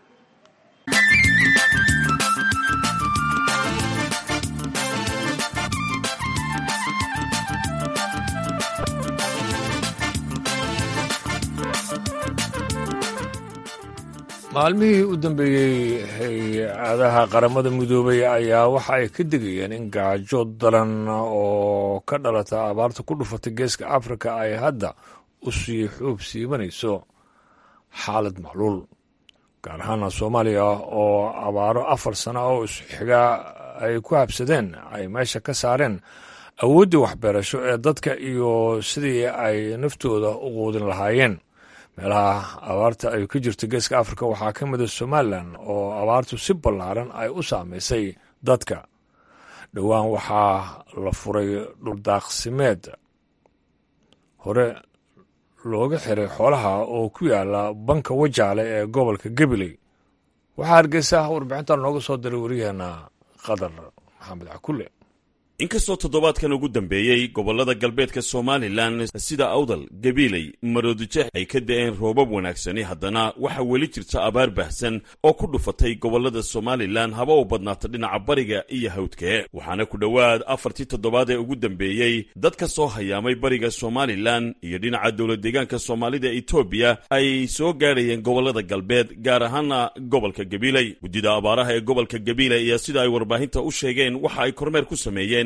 maalmihii u dambeeyey hay-adaha qaramada midoobay ayaa waxa ay ka digayeen in gaajo daran oo ka dhalata abaarta ku dhufatay geeska afrika ay hadda u sii xuub siibanayso xaalad macluul gaar ahaana soomaaliya oo abaaro afar sano oo isxigaa ay ku habsadeen ay meesha ka saareen awooddii waxbeerasho ee dadka iyo sidii ay naftooda u quudin lahaayeen meelaha abaarta ay ka jirto geeska afrika waxaa ka mida somalilan oo abaartu si ballaaran ay u saamaysay dadka dhowaan waxaa la furay dhuldaaqsimeed hore looga xiray xoolaha oo ku yaala banka wajaale ee gobolka gabiley waxaa hargeysa warbixintan nooga soo diray wariyaheena qadar maxamed cakulle inkastoo toddobaadkan ugu dambeeyey gobollada galbeedka somalilan sida awdal gabiiley maroodijeex ay ka da'een roobab wanaagsani haddana waxaa weli jirta abaar baahsan oo ku dhufatay gobollada somalilan haba u badnaata dhinaca bariga iyo hawdkee waxaana ku dhowaad afartii toddobaad ee ugu dambeeyey dad ka soo hayaamay bariga somalilan iyo dhinaca dowlad deegaanka soomaalida etoobiya ay soo gaadhayeen gobollada galbeed gaar ahaana gobolka gabiiley guddida abaaraha ee gobolka gabiiley ayaa sida ay warbaahinta u sheegeen waxa ay kormeer ku sameeyeen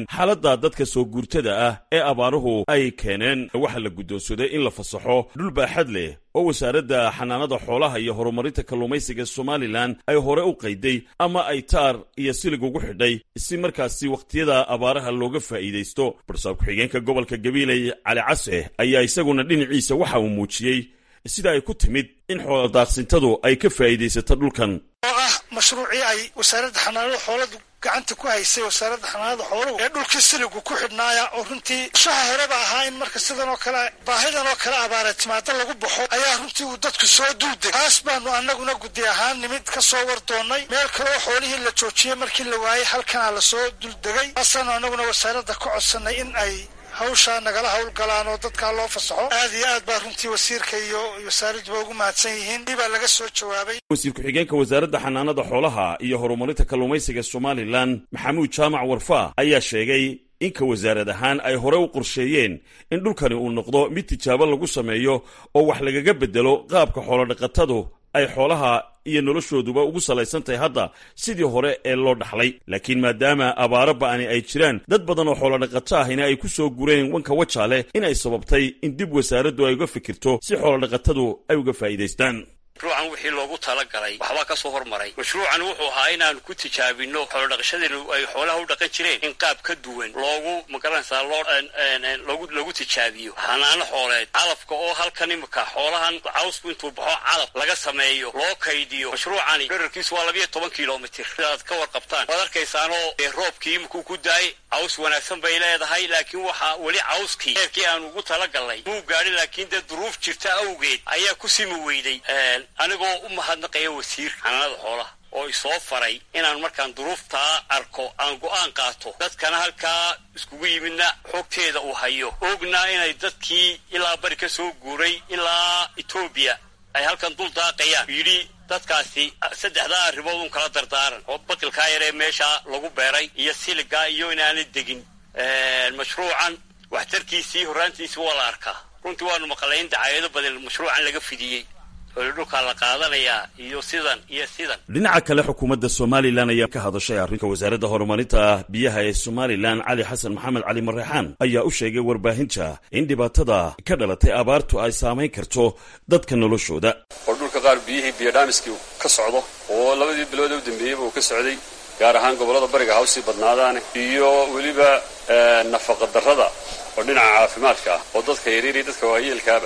hadleen xaaladda dadka soo guurtada ah ee abaaruhu ay keeneen waxaa la guddoonsaday in la fasaxo dhul baaxad leh oo wasaaradda xanaanada xoolaha iyo horumarinta kalluumaysiga somalilan ay hore u qayday ama ay taar iyo silig ugu xidhay si markaasi wakhtiyada abaaraha looga faa'iidaysto barsaab ku-xigeenka gobolka gabiiley cali case ayaa isaguna dhinaciisa waxa uu muujiyey sida ay ku timid in xooladaaqsintadu ay ka faa'iidaysato dhulkan oo ah mashruucii ay wasaaradda xanaanada xooladu gacanta ku haysay wasaaradda xanaanada xooluhu ee dhulkii siligu ku xidhnaaya oo runtii shaha horeba ahaa in marka sidan oo kale baahidan oo kale abaara timaado lagu baxo ayaa runtii uu dadku soo duuday taas baanu annaguna guddi ahaan nimid ka soo war doonnay meel kale oo xoolihii la joojiyey markii la waayey halkanaa lasoo duldegay taasaanu annaguna wasaaradda ka codsannay in ay hawshaa nagala howlgalaan oo dadkaa loo fasaxo aad iyo aad baa runtii wasiirka iyo wasaaradduba ugu mahadsan yihiin dii baa laga soo jawaabay wasiir ku-xigeenka wasaaradda xanaanada xoolaha iyo horumarinta kalluumaysiga somalilan maxamuud jaamac warfaa ayaa sheegay inka wasaarad ahaan ay hore u qorsheeyeen in dhulkani uu noqdo mid tijaabo lagu sameeyo oo wax lagaga beddelo qaabka xoolodhaqatadu ay xoolaha iyo noloshooduba ugu salaysan tahay hadda sidii hore ee loo dhaxlay laakiin maadaama abaaro ba'ani ay jiraan dad badan oo xoolodhaqato ahina ay ku soo gureen wanka wajaale in ay sababtay in dib wasaaraddu ay uga fikirto si xoolodhaqatadu ay uga faa'iidaystaan mashruucan wixii loogu talagalay waxbaa ka soo hormaray mashruucan wuxuu ahaa inaanu ku tijaabino xoolodhaqashadeenu ay xoolaha u dhaqan jireen in qaab ka duwan loogu magaranaysaa loo loogu lagu tijaabiyo xanaano xooleed calafka oo halkan imika xoolahan cawsku intuu baxo calaf laga sameeyo loo kaydiyo mashruucani dherarkiisu waa labiyo toban kilomitir sidaad ka warqabtaan waad arkaysaanoo roobkii imikuu ku daay caws wanaagsan bay leedahay laakiin waxaa weli cawskii eerkii aanu ugu talagalnay muu gaadhin laakiin dee duruuf jirta awgeed ayaa ku simi weyday anigoo u mahadnaqaya wasiirka xanaanada xoolaha oo isoo faray inaan markaan duruuftaa arko aan go'aan qaato dadkana halkaa iskugu yimidna xogteeda uu hayo ogna inay dadkii ilaa bari ka soo guuray ilaa etoobiya ay halkan dul daaqayaan yidhi dadkaasi saddexdaa arrimood un kala dardaaran oo bakilkaa yaree meesha lagu beeray iyo siligaa iyo inaanay degin mashruucan waxtarkiisii horraantiisii waa la arkaa runtii waanu maqalay in dacaayado badan mashruucan laga fidiyey dhulkaa la qaadanayaa iyo sidan iyo sidan dhinaca kale xukuumadda somalilan ayaa ka hadashay arrinka wasaaradda horumarinta biyaha ee somalilan cali xasan maxamed cali mareexaan ayaa u sheegay warbaahinta in dhibaatada ka dhalatay abaartu ay saamayn karto dadka noloshooda oo dhulka qaar biyihii biyodhaamiskii ka socdo oo labadii bilood u dambeeyeyba uu ka socday gaar ahaan gobollada bariga hawsii badnaadaane iyo weliba nafaqa darrada oo dhinaca caafimaadka ah oo dadka yaryar iyo dadka waayeelkaaba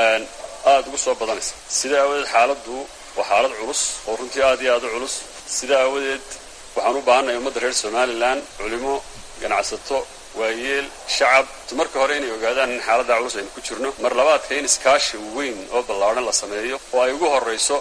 aada ugu soo badanaysa sidaa aawadeed xaaladdu waa xaalad culus oo runtii aad iyo aad u culus sidaa aawadeed waxaan u baahannahay ummadda reer somalilan culimo ganacsato waayeel shacab marka hore inay ogaadaan in xaaladda culus aynu ku jirno mar labaadka in iskaashi weyn oo ballaadhan la sameeyo oo ay ugu horrayso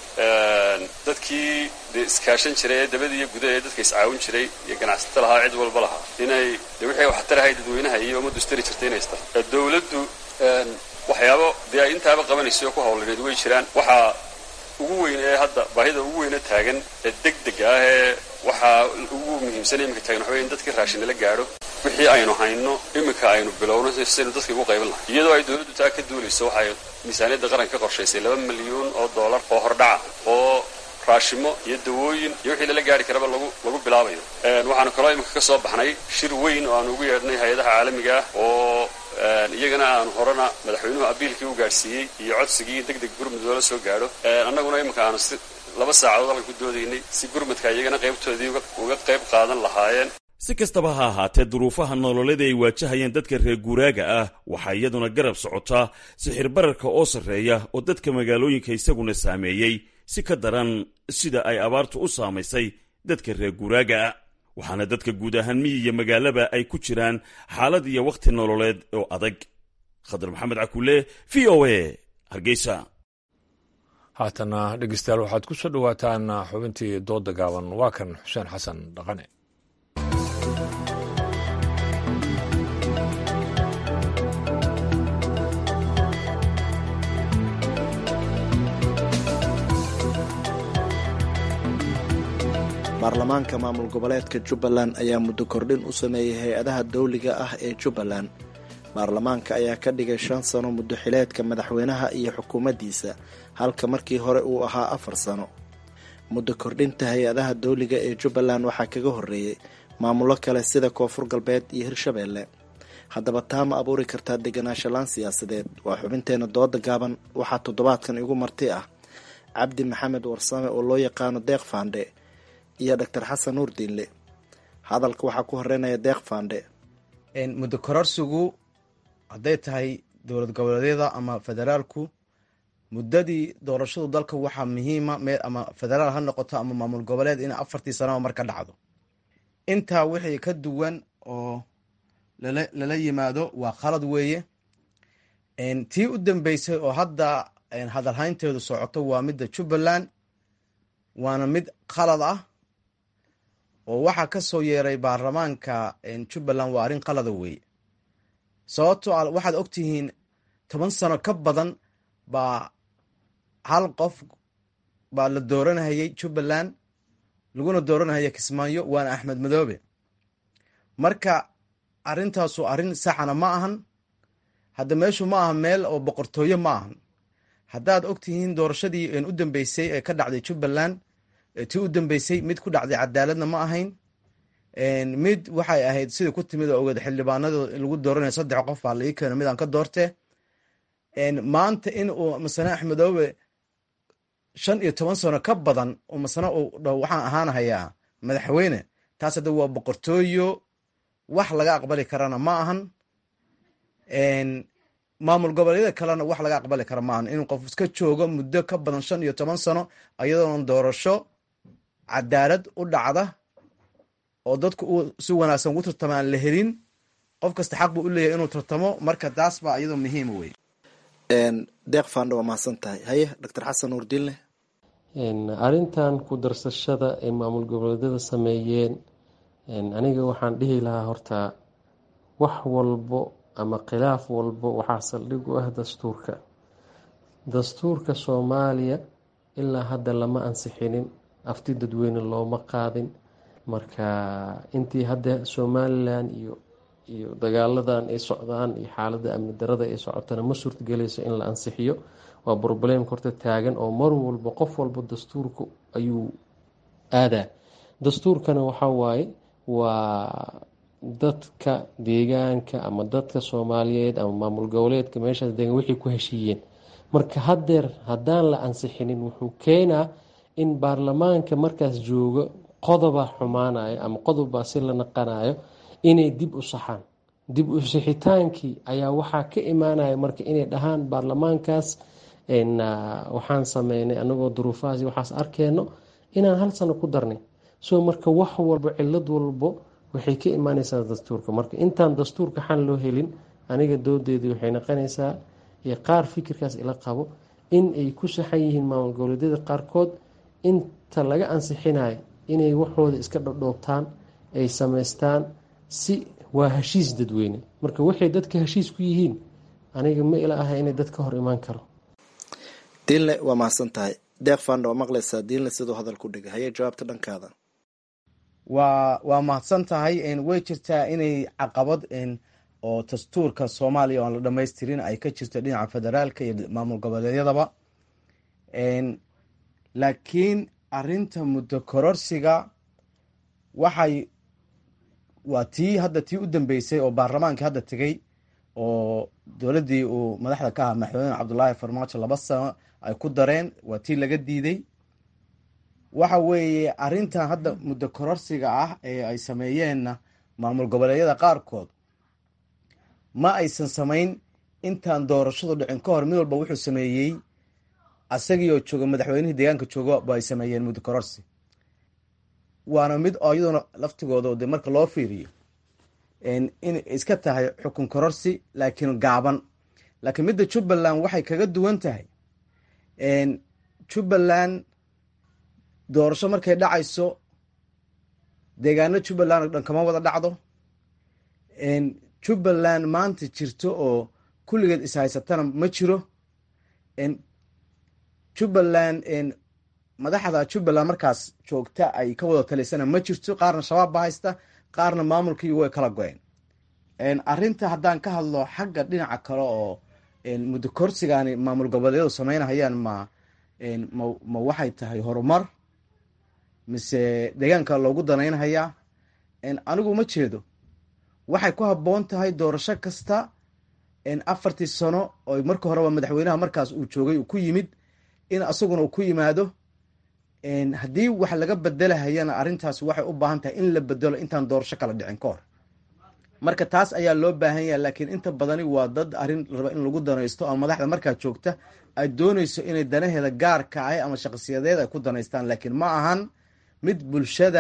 dadkii dee iskaashan jiray ee dabada iyo gudaha ee dadka iscaawin jiray iyo ganacsato lahaa cid walba lahaa inay de wixii waxtarahay dadweynaha iyo ummaddu istari jirtay inay istar dowladdu waxyaabo dee ay intaaba qabanaysa oo ku hawlaneed way jiraan waxaa ugu weyn ee hadda baahida ugu weyna taagan ee deg deg ah ee waxaa ugu muhiimsan iminka taagan waxa wey in dadkii raashinala gaadho wixii aynu hayno iminka aynu bilowno saynu dadka ugu qayban lahay iyadoo ay dowladdu taa ka duulayso waxay miisaaniyadda qaranka ka qorshaysay laba milyuun oo dollar oo hordhaca oo raashimo iyo dawooyin iyo wixii lala gaari karaba lagu lagu bilaabayo waxaanu kaloo iminka ka soo baxnay shir weyn oo aanu ugu yeedhnay hay-adaha caalamiga ah oo iyagana aanu horena madaxweynuhu abiilkii u gaadhsiiyey iyo codsigii deg deg gurmud loola soo gaadho annaguna iminka aanu si laba saacadood halka ku doodaynay si gurmudka iyagana qaybtoodii uga qayb qaadan lahaayeen si kastaba ha ahaatee duruufaha nololeed ay waajahayeen dadka reer guuraaga ah waxaa iyaduna garab socotaa sixir bararka oo sarreeya oo dadka magaalooyinka isaguna saameeyey si ka daran sida ay abaartu u saamaysay dadka reer guuraaga ah waxaana dadka guud ahaan miyi iyo magaalaba ay ku jiraan xaalad iyo wakhti nololeed oo adag khadar maxamed cakuule v o a hargeysa haatana dhegeystayaal waxaad ku soo dhowaataan xubintii dooda gaaban waa kan xuseen xasan dhaqane baarlamaanka maamul goboleedka jubbaland ayaa muddo kordhin u sameeyey hay-adaha dawliga ah ee jubbaland baarlamaanka ayaa ka dhigay shan sano muddo xileedka madaxweynaha iyo xukuumaddiisa halka markii hore uu ahaa afar sano muddo kordhinta hay-adaha dawliga ee jubbaland waxaa kaga horreeyey maamulo kale sida koonfur galbeed iyo hirshabeelle haddaba taa ma abuuri kartaa deganaansho laan siyaasadeed waa xubinteena dooda gaaban waxaa toddobaadkan igu marti ah cabdi maxamed warsame oo loo yaqaano deeq faandhe iyo doctor xasan nuur diinle hadalka waxaa ku horeynaya deeq faandhe muddo kororsigu hadday tahay dowlad goboleedyada ama federaalku muddadii doorashadu dalka waxaa muhiima meel ama federaal ha noqoto ama maamul goboleed in afartii sanaba mar ka dhacdo intaa wixii ka duwan oo lala yimaado waa khalad weeye tii u dambeysay oo hadda hadalhaynteedu socoto waa midda jubbaland waana mid khalad ah oo waxaa ka soo yeeray baarlamaanka jubbaland waa arrin qalada weeye sababto a waxaad ogtihiin toban sano ka badan baa hal qof baa la dooranhayay jubbaland laguna dooranhaya kismaayo waana axmed madoobe marka arrintaasu arrin saxana ma ahan hadda meeshu ma aha meel oo boqortooyo ma ahan haddaad ogtihiin doorashadii u dambeysay ee ka dhacday jubbaland tii u dambeysay mid ku dhacday cadaaladna ma ahayn mid waxay ahayd sida ku timid oo ogeed xildhibaanada lagu dooranaya saddex qof baa la ii keeno midaan ka doorte maanta in uu masane axmedoobe shan iyo toban sano ka badan oo masane uu dhaho waxaan ahaanahayaa madaxweyne taas hadda waa boqortooyo wax laga aqbali karana ma ahan maamul goboleedyada kalena wax laga aqbali kara ma ahan inuu qof iska joogo muddo ka badan shan iyo toban sano iyadoona doorasho cadaalad u dhacda oo dadku uu si wanaagsan ugu tartamo aan la helin qof kasta xaq buu u leeyahay inuu tartamo marka taas baa iyadoo muhiima wey deeq faandha waa mahadsan tahay haye doctor xasan nuurdiinle arrintan ku darsashada ay maamul goboleedyada sameeyeen aniga waxaan dhihi lahaa horta wax walbo ama khilaaf walbo waxaa saldhig u ah dastuurka dastuurka soomaaliya ilaa hadda lama ansixinin afti dadweyne looma qaadin marka intii hadda somalilan iyo iyo dagaaladan ay socdaan iyo xaalada amni darada ay socotana ma suurtagelayso in la ansixiyo waa broblemka horta taagan oo mar walba qof walba dastuurka ayuu aadaa dastuurkana waxaa waaye waa dadka deegaanka ama dadka soomaaliyeed ama maamul goboleedka meeshaas deegan waxay ku heshiiyeen marka haddeer haddaan la ansixinin wuxuu keenaa in baarlamaanka markaas joogo qodoba xumaanayo ama qodobbaa si la naqanayo inay dib u saxaan dib u sixitaankii ayaa waxaa ka imaanaya marka inay dhahaan baarlamaankaas waxaan sameynay anagoo duruufahaas waxaas arkeenno inaan hal sano ku darnay so marka wax walbo cilad walbo waxay ka imaaneysaa dastuurka marka intaan dastuurka xan loo helin aniga doodeedii waxay noqonaysaa iyo qaar fikirkaas ila qabo in ay ku saxan yihiin maamul goboleedyada qaarkood inta laga ansixinayo inay waxooda iska dhodhoobtaan ay samaystaan si waa heshiis dadweyne marka waxay dadka heshiis ku yihiin aniga ma ila aha inay dad ka hor imaan karo diinle waa mahadsan tahay deeq faandha waa maqlaysaa diinle siduu hadal ku dhigay haye jawaabta dhankaada waa waa mahadsan tahay way jirtaa inay caqabad oo dastuurka soomaaliya oan la dhamaystirin ay ka jirto dhinaca federaalka iyo maamul goboleedyadaba laakiin arinta muddo kororsiga waxay waa tii hadda tii u dambeysay oo baarlamaankii hadda tegey oo dowladdii uu madaxda ka ahaa madaxweyne cabdulaahi farmaajo laba sano ay ku dareen waa tii laga diiday waxa weeye arrintan hadda muddo kororsiga ah ee ay sameeyeenna maamul goboleedyada qaarkood ma aysan samayn intaan doorashadu dhicin ka hor mid walba wuxuu sameeyey asagii oo jooga madaxweynihii deegaanka jooga ba ay sameeyeen muddo kororsi waana mid oo iyaduna laftigooda de marka loo fiiriyo in iska tahay xukun kororsi laakiin gaaban laakiin midda jubbaland waxay kaga duwan tahay jubbaland doorasho markay dhacayso deegaano jubbaland oo dhan kama wada dhacdo jubbaland maanta jirto oo kulligeed ishaysatana ma jiro jubbaland madaxda jubbaland markaas joogta ay ka wada talisana ma jirto qaarna shabaab ba haysta qaarna maamulkii way kala go-een arinta haddaan ka hadlo xagga dhinaca kale oo muddo korsigaani maamul goboleedyadu sameynahayaan ma ma waxay tahay horumar mise deegaanka loogu danaynhayaa anigu ma jeedo waxay ku habboon tahay doorasho kasta afartii sano oo marka horeba madaxweynaha markaas uu joogay uu ku yimid in asaguna uu ku yimaado haddii wax laga bedelahayana arrintaas waxay u baahan tahay in la bedelo intaan doorasho kala dhicin ka hor marka taas ayaa loo baahan yaha laakiin inta badani waa dad arrin raba in lagu danaysto ama madaxda markaa joogta ay doonayso inay danaheeda gaarka ah ama shaqsiyadeed ay ku danaystaan laakiin ma ahan mid bulshada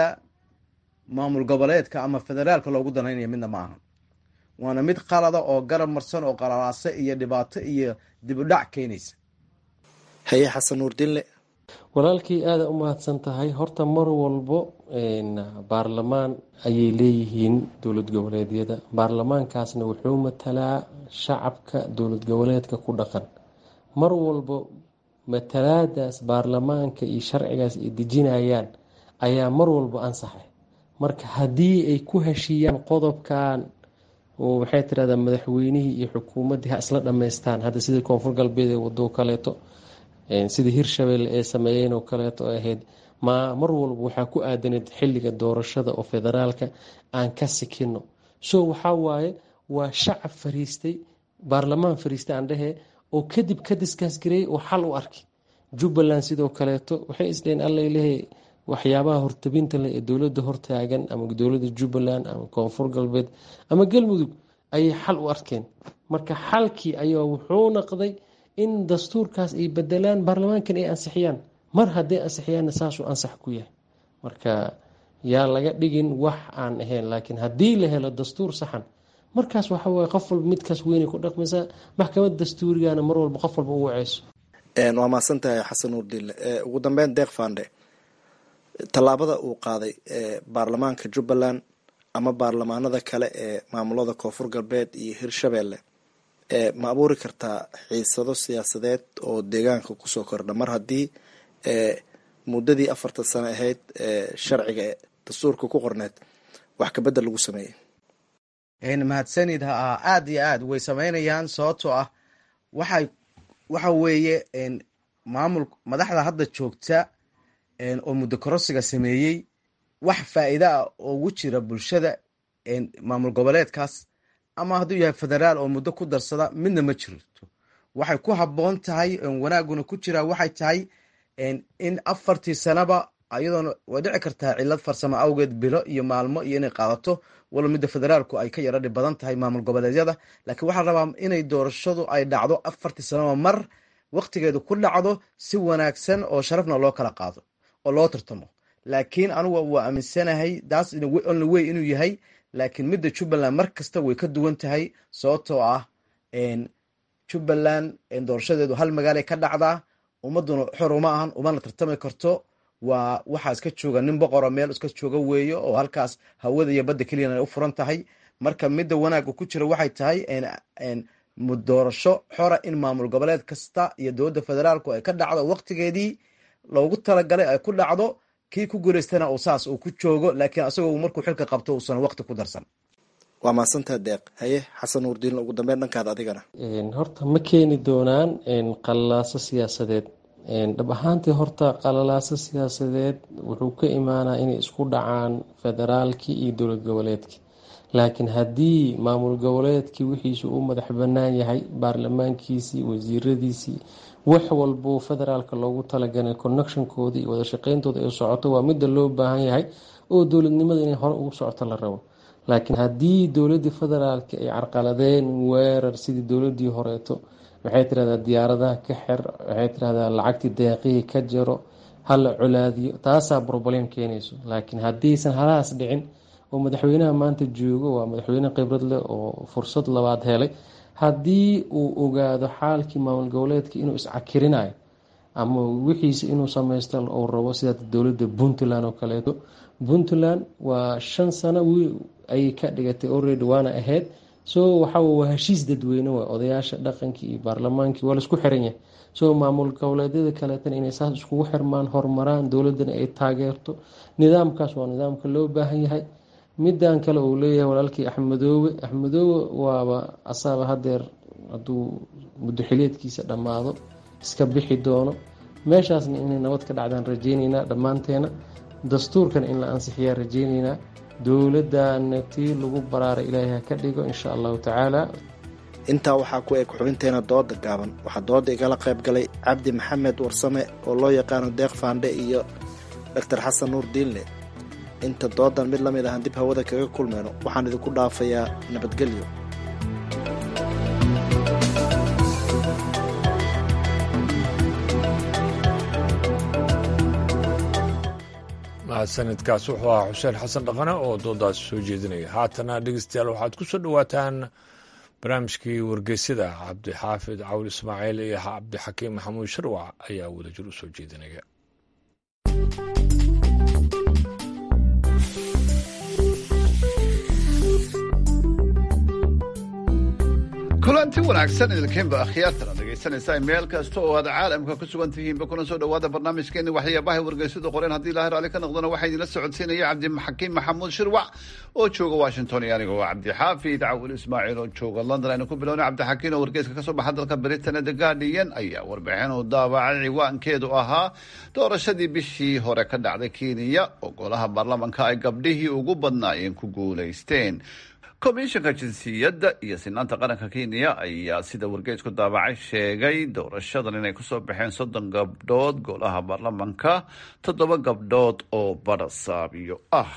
maamul goboleedka ama federaalka loogu danaynaya midna ma ahan waana mid qalada oo garab marsan oo qalalaase iyo dhibaato iyo dib u dhac keenaysa haye xasan nuurdinle walaalkii aada u mahadsan tahay horta mar walbo baarlamaan ayay leeyihiin dowlad goboleedyada baarlamaankaasna wuxuu matalaa shacabka dowlad goboleedka ku dhaqan mar walbo matalaadaas baarlamaanka iyo sharcigaas ay dejinayaan ayaa mar walbo ansaxay marka haddii ay ku heshiiyaan qodobkan oo waxay tirahdaa madaxweynihii iyo xukuumaddii ha isla dhammaystaan hadda sidii koonfur galbeed ee wadoo kaleeto sidii hirshabelle ee sameeyeen oo kaleeto ahayd ma mar walba waxaa ku aadanayd xilliga doorashada oo federaalka aan ka sikino so waxaa waaye waa shacab fariistay baarlamaan fariistay aan dhehee oo kadib ka diskaas gareeyay oo xal u arkay jubbaland sidoo kaleeto waxay isdheheen allalehe waxyaabaha hortabinta leh ee dowladda hortaagan ama dowladda jubbaland ama koonfur galbeed ama galmudug ayay xal u arkeen marka xalkii ayaa wuxuu naqday in dastuurkaas ay bedelaan baarlamaankan ay ansixiyaan mar hadday ansixiyaanna saasuu ansax ku yahay marka yaa laga dhigin wax aan ahayn laakiin haddii la helo dastuur saxan markaas waxa waye qof walba midkaas weynay ku dhaqmaysaa maxkamad dastuurigana mar walba qof walba u waceyso waa mahadsan tahay xasan nuurdille ugu dambeyn deeq fande tallaabada uu qaaday baarlamaanka jubbaland ama baarlamaanada kale ee maamulada koonfur galbeed iyo hirshabelle ma abuuri kartaa xiisado siyaasadeed oo deegaanka kusoo kordha mar haddii muddadii afartan sano ahayd sharciga dastuurka ku qorneed wax kabedel lagu sameeyey mahadsanid ha aada iyo aad way sameynayaan sababtoo ah waxay waxa weeye maamul madaxda hadda joogta oo muddo korosiga sameeyey wax faa'iida ah oo ugu jira bulshada maamul goboleedkaas ama hadduu yahay federaal oo muddo ku darsada midna ma jirto waxay ku habboon tahay wanaaguna ku jiraa waxay tahay in afartii sanaba ayadoona way dhici kartaa cilad farsamo awgeed bilo iyo maalmo iyo inay qaadato walo midda federaalku ay ka yara dhib badan tahay maamul goboleedyada laakiin waxaa rabaa inay doorashadu ay dhacdo afartii sanaba mar waktigeedu ku dhacdo si wanaagsan oo sharafna loo kala qaado oo loo tartamo laakiin anugu waa aaminsanahay daas only way inuu yahay laakiin midda jubbaland mar kasta way ka duwan tahay sababtoo ah jubbaland doorashadeedu hal magaalay ka dhacdaa ummaduna xor uma ahan umana tartami karto waa waxaa iska jooga nin boqoro meel iska jooga weeyo oo halkaas hawada iyo badda keliyana ay u furan tahay marka midda wanaagga ku jira waxay tahay doorasho xora in maamul goboleed kasta iyo dowladda federaalku ay ka dhacdo waktigeedii loogu talagalay ay ku dhacdo kii ku guulaystana uu saas uu ku joogo laakiin asagoo markuu xilka qabto uusan waqti ku darsan waa mahadsantaa deeq haye xasan nuurdiin ugu dambeyn dhankaada adigana horta ma keeni doonaan qalalaaso siyaasadeed dhab ahaantii horta qalalaaso siyaasadeed wuxuu ka imaanaa inay isku dhacaan federaalkii iyo dowlad goboleedkii laakiin haddii maamul goboleedkii wixiisu u madax banaan yahay baarlamaankiisii wasiiradiisii wax walbuu federaalka loogu talagalay connectionkooda iyo wadashaqeyntooda ay socoto waa midda loo baahan yahay oo dowladnimada inay hore ugu socoto la rabo laakiin haddii dowladii federaalka ay carqaladeen weerar sidii dowladii horeeto waxay tirahdaa diyaaradaha ka xer waxay tirahdaa lacagtii deeqihii ka jaro hala colaadiyo taasaa broblem keenayso laakiin haddiisan halahaas dhicin oo madaxweynaha maanta joogo waa madaxweyne khibrad leh oo fursad labaad helay haddii uu ogaado xaalkii maamul goboleedka inuu iscakirinayo ama wixiisa inuu sameysto uu rabo sida dowladda puntland oo kaleeto puntland waa shan sano ayay ka dhigatay already waana ahayd so waxaa waa heshiis dadweyne waa odayaasha dhaqankii iyo baarlamaankii waa laisku xiran yahay so maamul goboleedyada kaleetana inay saas iskugu xirmaan horumaraan dowladana ay taageerto nidaamkaas waa nidaamka loo baahan yahay midan kale uu leeyahay walaalkii axmedoobe axmedoobe waaba asaaba hadeer hadduu muddoxileedkiisa dhammaado iska bixi doono meeshaasna inay nabad ka dhacdaan rajeyneynaa dhammaanteena dastuurkana in la ansixiyaa rajeyneynaa dowladdaana tii lagu baraaray ilaahay ha ka dhigo insha allahu tacaala intaa waxaa ku eg xubinteena dooda gaaban waxaa dooda igala qayb galay cabdi maxamed warsame oo loo yaqaano deeq faandhe iyo doctor xasan nuur diinle inta doodan mid la mid ahan dib hawada kaga kulmayno waxaan idinku dhaafayaa nabadgelyo mahadsanidkaas wuxuu ahaa xuseen xasan dhaqane oo doodaasi soo jeedinaya haatana dhegeystayaal waxaad ku soo dhowaataan barnaamijkii wargeysyada cabdixaafid cawl ismaaciil iyo cabdixakiim maxamuud sharwac ayaa wadajir u soo jeedinaya kulanti wanaagsan idinkiinba akhyaartan ad dhegaysanaysaa meel kasta oo aad caalamka ku sugan tihiinba kuna soo dhowaada barnaamijkeeni waxyaabahay wargeysadu qoreen haddii ilaahay raalli ka noqdona waxaa idinla socodsiinaya cabdixakiim maxamuud shirwac oo jooga washington iyo aniga waa cabdixaafid cawil ismaaciil oo jooga london aynu ku bilowna cabdixakiim oo wargeyska kasoo baxa dalka britain the guardian ayaa warbixin uu daabacay ciwaankeedu ahaa doorashadii bishii hore ka dhacday kenya oo golaha baarlamanka ay gabdhihii ugu badnaayeen ku guulaysteen komishanka jinsiyadda iyo sinaanta qaranka kenya ayaa sida wargeysku daabacay sheegay doorashadan inay kusoo baxeen soddon gabdhood golaha baarlamanka toddoba gabdhood oo badhasaabiyo ah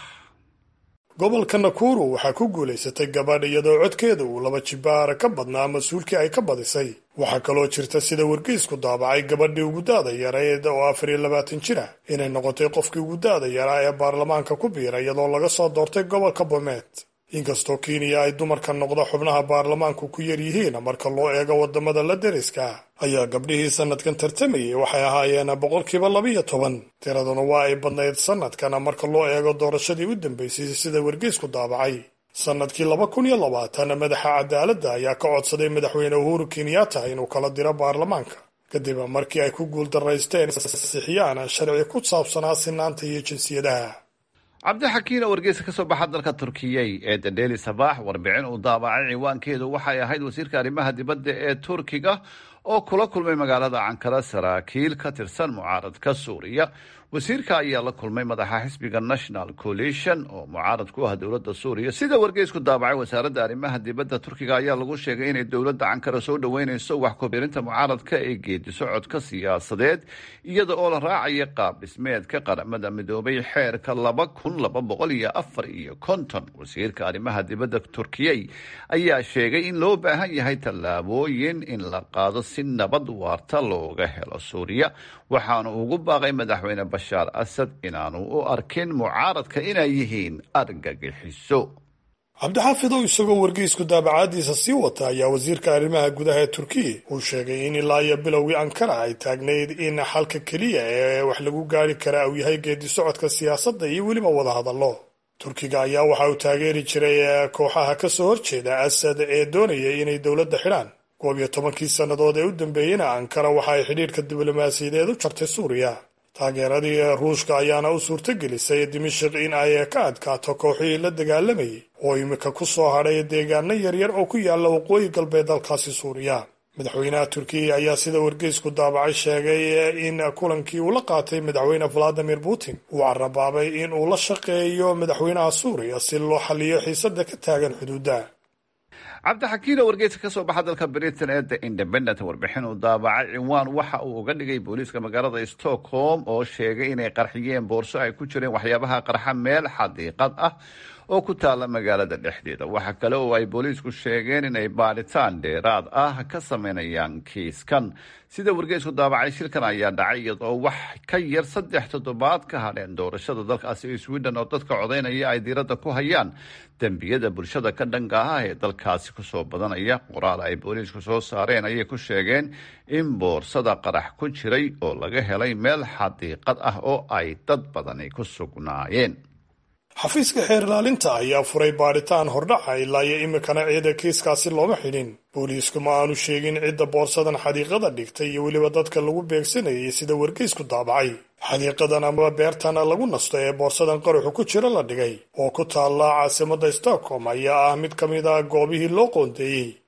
gobolka nakuru waxaa ku guulaysatay gabadh iyadoo codkeeda uu laba jibaara ka badnaa mas-uulkii ay ka badisay waxaa kaloo jirta sida wargeysku daabacay gabadhii ugu da-da yareed oo afar iyo labaatan jir ah inay noqotay qofkii ugu da-da yaraa ee baarlamaanka ku biira iyadoo laga soo doortay gobolka bomet inkastoo kenya ay dumarka noqda xubnaha baarlamaanku ku yar yihiin marka loo eego wadamada la deriska ayaa gabdhihii sanadkan tartamayay waxay ahaayeen boqolkiiba labiyo toban tiraduna waa ay badnayd sanadkan marka loo eego doorashadii u dambeysay sida wargeysku daabacay sanadkii laba kun iyo labaatan madaxa cadaaladda ayaa ka codsaday madaxweyne uhuru kenyatta inuu kala diro baarlamaanka kadib markii ay ku guuldaraysteen sixiyaan sharci ku saabsanaa sinaanta iyo jinsiyadaha cabdixakiin oo wargeysa ka soo baxa dalka turkiyey ee the daily sabaax warbixin uu daabacay ciwaankeedu waxay ahayd wasiirka arrimaha dibadda ee turkiga oo kula kulmay magaalada cankara saraakiil ka tirsan mucaaradka suuriya wasiirka ayaa la kulmay madaxa xisbiga national coalition oo mucaarad ku ah dowladda suuriya sida wargeysku daabacay wasaaradda arrimaha dibadda turkiga ayaa lagu sheegay inay dowladda cankara soo dhoweyneyso wax kubirinta mucaaradka ee geedi socodka siyaasadeed iyada oo la raacaya qaab dhismeedka qaramada midoobay xeerka laba kun laba boqol iyo afar iyo konton wasiirka arrimaha dibadda turkiyey ayaa sheegay in loo baahan yahay tallaabooyin in la qaado si nabad waarta looga helo suuriya waxaana ugu baaqay madaxweyne bashaar asad inaanu u arkin mucaaradka inay yihiin argagixiso cabdixaafidow isagoo wargeysku daabacaadiisa sii wata ayaa wasiirka arrimaha gudaha ee turkiya uu sheegay in ilaa iyo bilowgii ankara ay taagnayd in xalka keliya ee wax lagu gaari karaa uu yahay geedi socodka siyaasadda iyo weliba wadahadallo turkiga ayaa waxa uu taageeri jiray kooxaha ka soo horjeeda asad ee doonaya inay dowladda xidhaan koob iyo tobankii sannadood ee u dambeeyeyna ankara waxa ay xidhiirka diblomaasiyadeed u jartay suuriya taageeradii ruushka ayaana u suurtagelisay dimashik in ay ka adkaato kooxihii la dagaalamayay oo imika ku soo hadhay deegaano yaryar oo ku yaala waqooyi galbeed dalkaasi suuriya madaxweynaha turkiya ayaa sida wargeysku daabacay sheegay in kulankii uu la qaatay madaxweyne valadimir putin uu carabaabay in uu la shaqeeyo madaxweynaha suuriya si loo xaliyo xiisada ka taagan xuduudda cabdixakiin oo wargeyska ka soo baxa dalka britain ee the independent warbixin uu daabacay cinwaan waxa uu uga dhigay booliiska magaalada stockholm oo sheegay inay qarxiyeen boorso ay ku jireen waxyaabaha qarxa meel xadiiqad ah oo ku taala magaalada dhexdeeda waxa kale oo ay booliisku sheegeen inay baadhitaan dheeraad ah ka sameynayaan kiiskan sida wargeysku daabacay shilkan ayaa dhacay iyadoo wax ka yar saddex toddobaad ka hadheen doorashada dalkaasi ee sweden oo dadka codaynaya ay diiradda ku hayaan dembiyada bulshada ka dhanka ah ee dalkaasi kusoo badanaya qoraal ay booliisku soo saareen ayay ku sheegeen in boorsada qarax ku jiray oo laga helay meel xadiiqad ah oo ay dad badani ku sugnaayeen xafiiska xeer ilaalinta ayaa furay baadhitaan hordhaca ilaa iyo imikana ciida kiiskaasi looma xidhin booliisku ma aanu sheegin cidda boorsadan xadiiqada dhigtay iyo weliba dadka lagu beegsanayay sida wargeysku daabacay xadiiqadan ama beertana lagu nasto ee boorsadan qaraxu ku jira la dhigay oo ku taalla caasimadda stockholm ayaa ah mid ka mid a goobihii loo qoondeeyey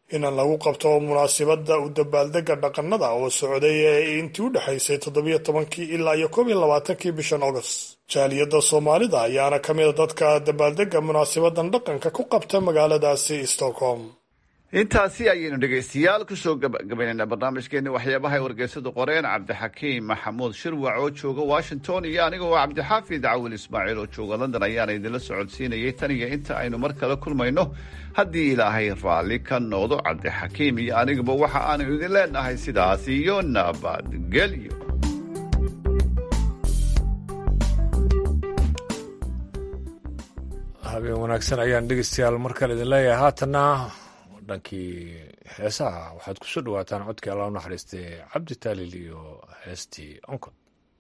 in lagu qabto munaasibadda u dabaaldega dhaqanada oo socday ee intii u dhexaysay toddobiyo tobankii ilaa iyo koob iyo labaatankii bishan august jaaliyadda soomaalida ayaana ka mid a dadka dabaaldega munaasabadan dhaqanka ku qabta magaaladaasi stockholm intaasi ayaynu dhegaystayaal kusoo gabagabaynaynaa barnaamijkeeni waxyaabaha ay wargeysadu qoreen cabdixakiim maxamuud shirwac oo jooga washington iyo anigoo cabdixaafid cawil ismaaciil oo jooga london ayaana idinla socodsiinayay tan iyo inta aynu mar kale kulmayno haddii ilaahay raalli ka noqdo cabdixakiim iyo aniguba waxa aanu idin leenahay sidaas iyo nabadgelyo habeen wanaagsan ayaan dhegeystayaal mar kale idin leeyahay haatanna dhankii heesaha waxaad ku soo dhawaataan codkii alla u naxariistay cabdi taalil iyo heestii onkod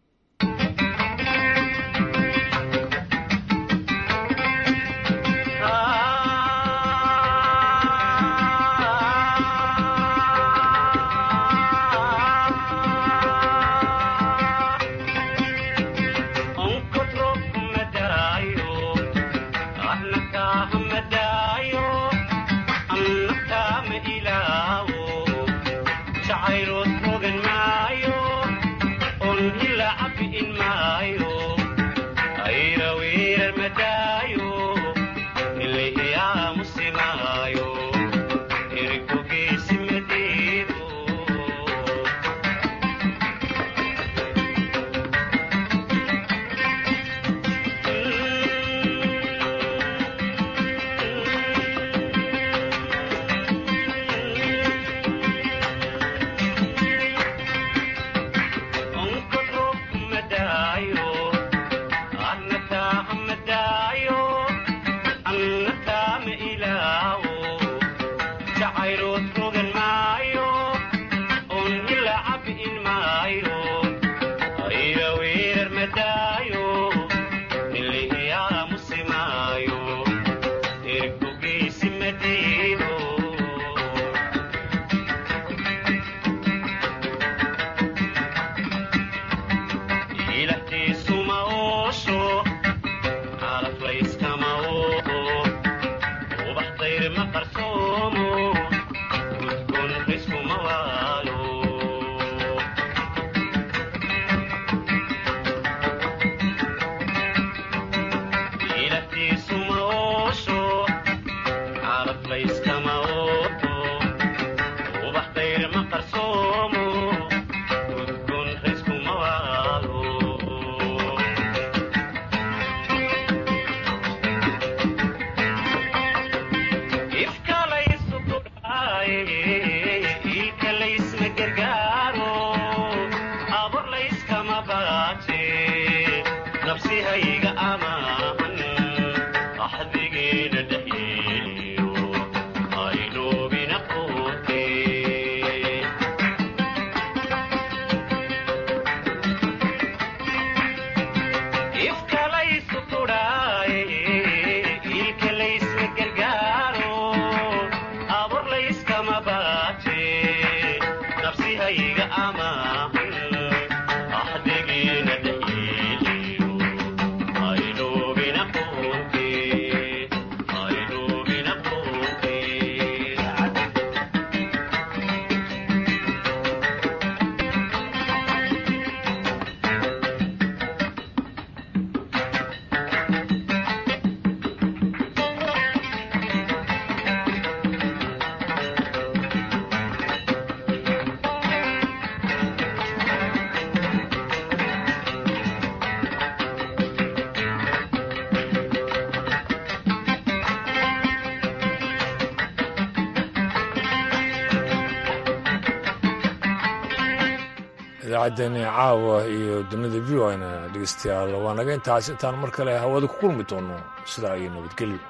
idaacaddeenii caawa iyo dunida v o na dhegeystayaal waa naga intaas intaan mar kale hawada ku kulmi doono sidaa iyo nabadgelyo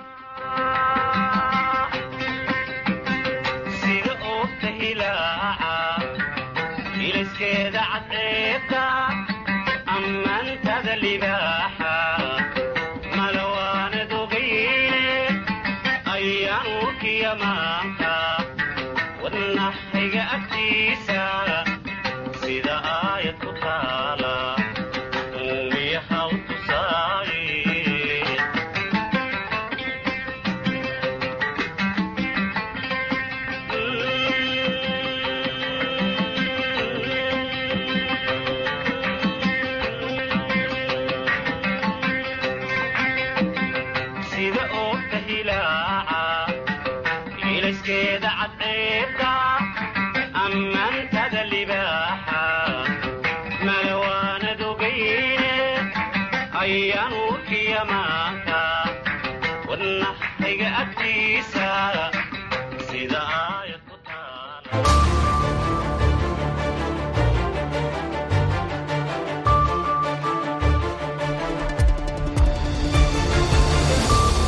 sida oogta hilaaca ilaskeeda cadceebta ammaantada libaaxa malawaanad ogayne ayaan urkiya maanta wadnaxayga agtiisa sida aayad ku taala uumiyaha u tusaaye iga agtiisa sida aayad ku taala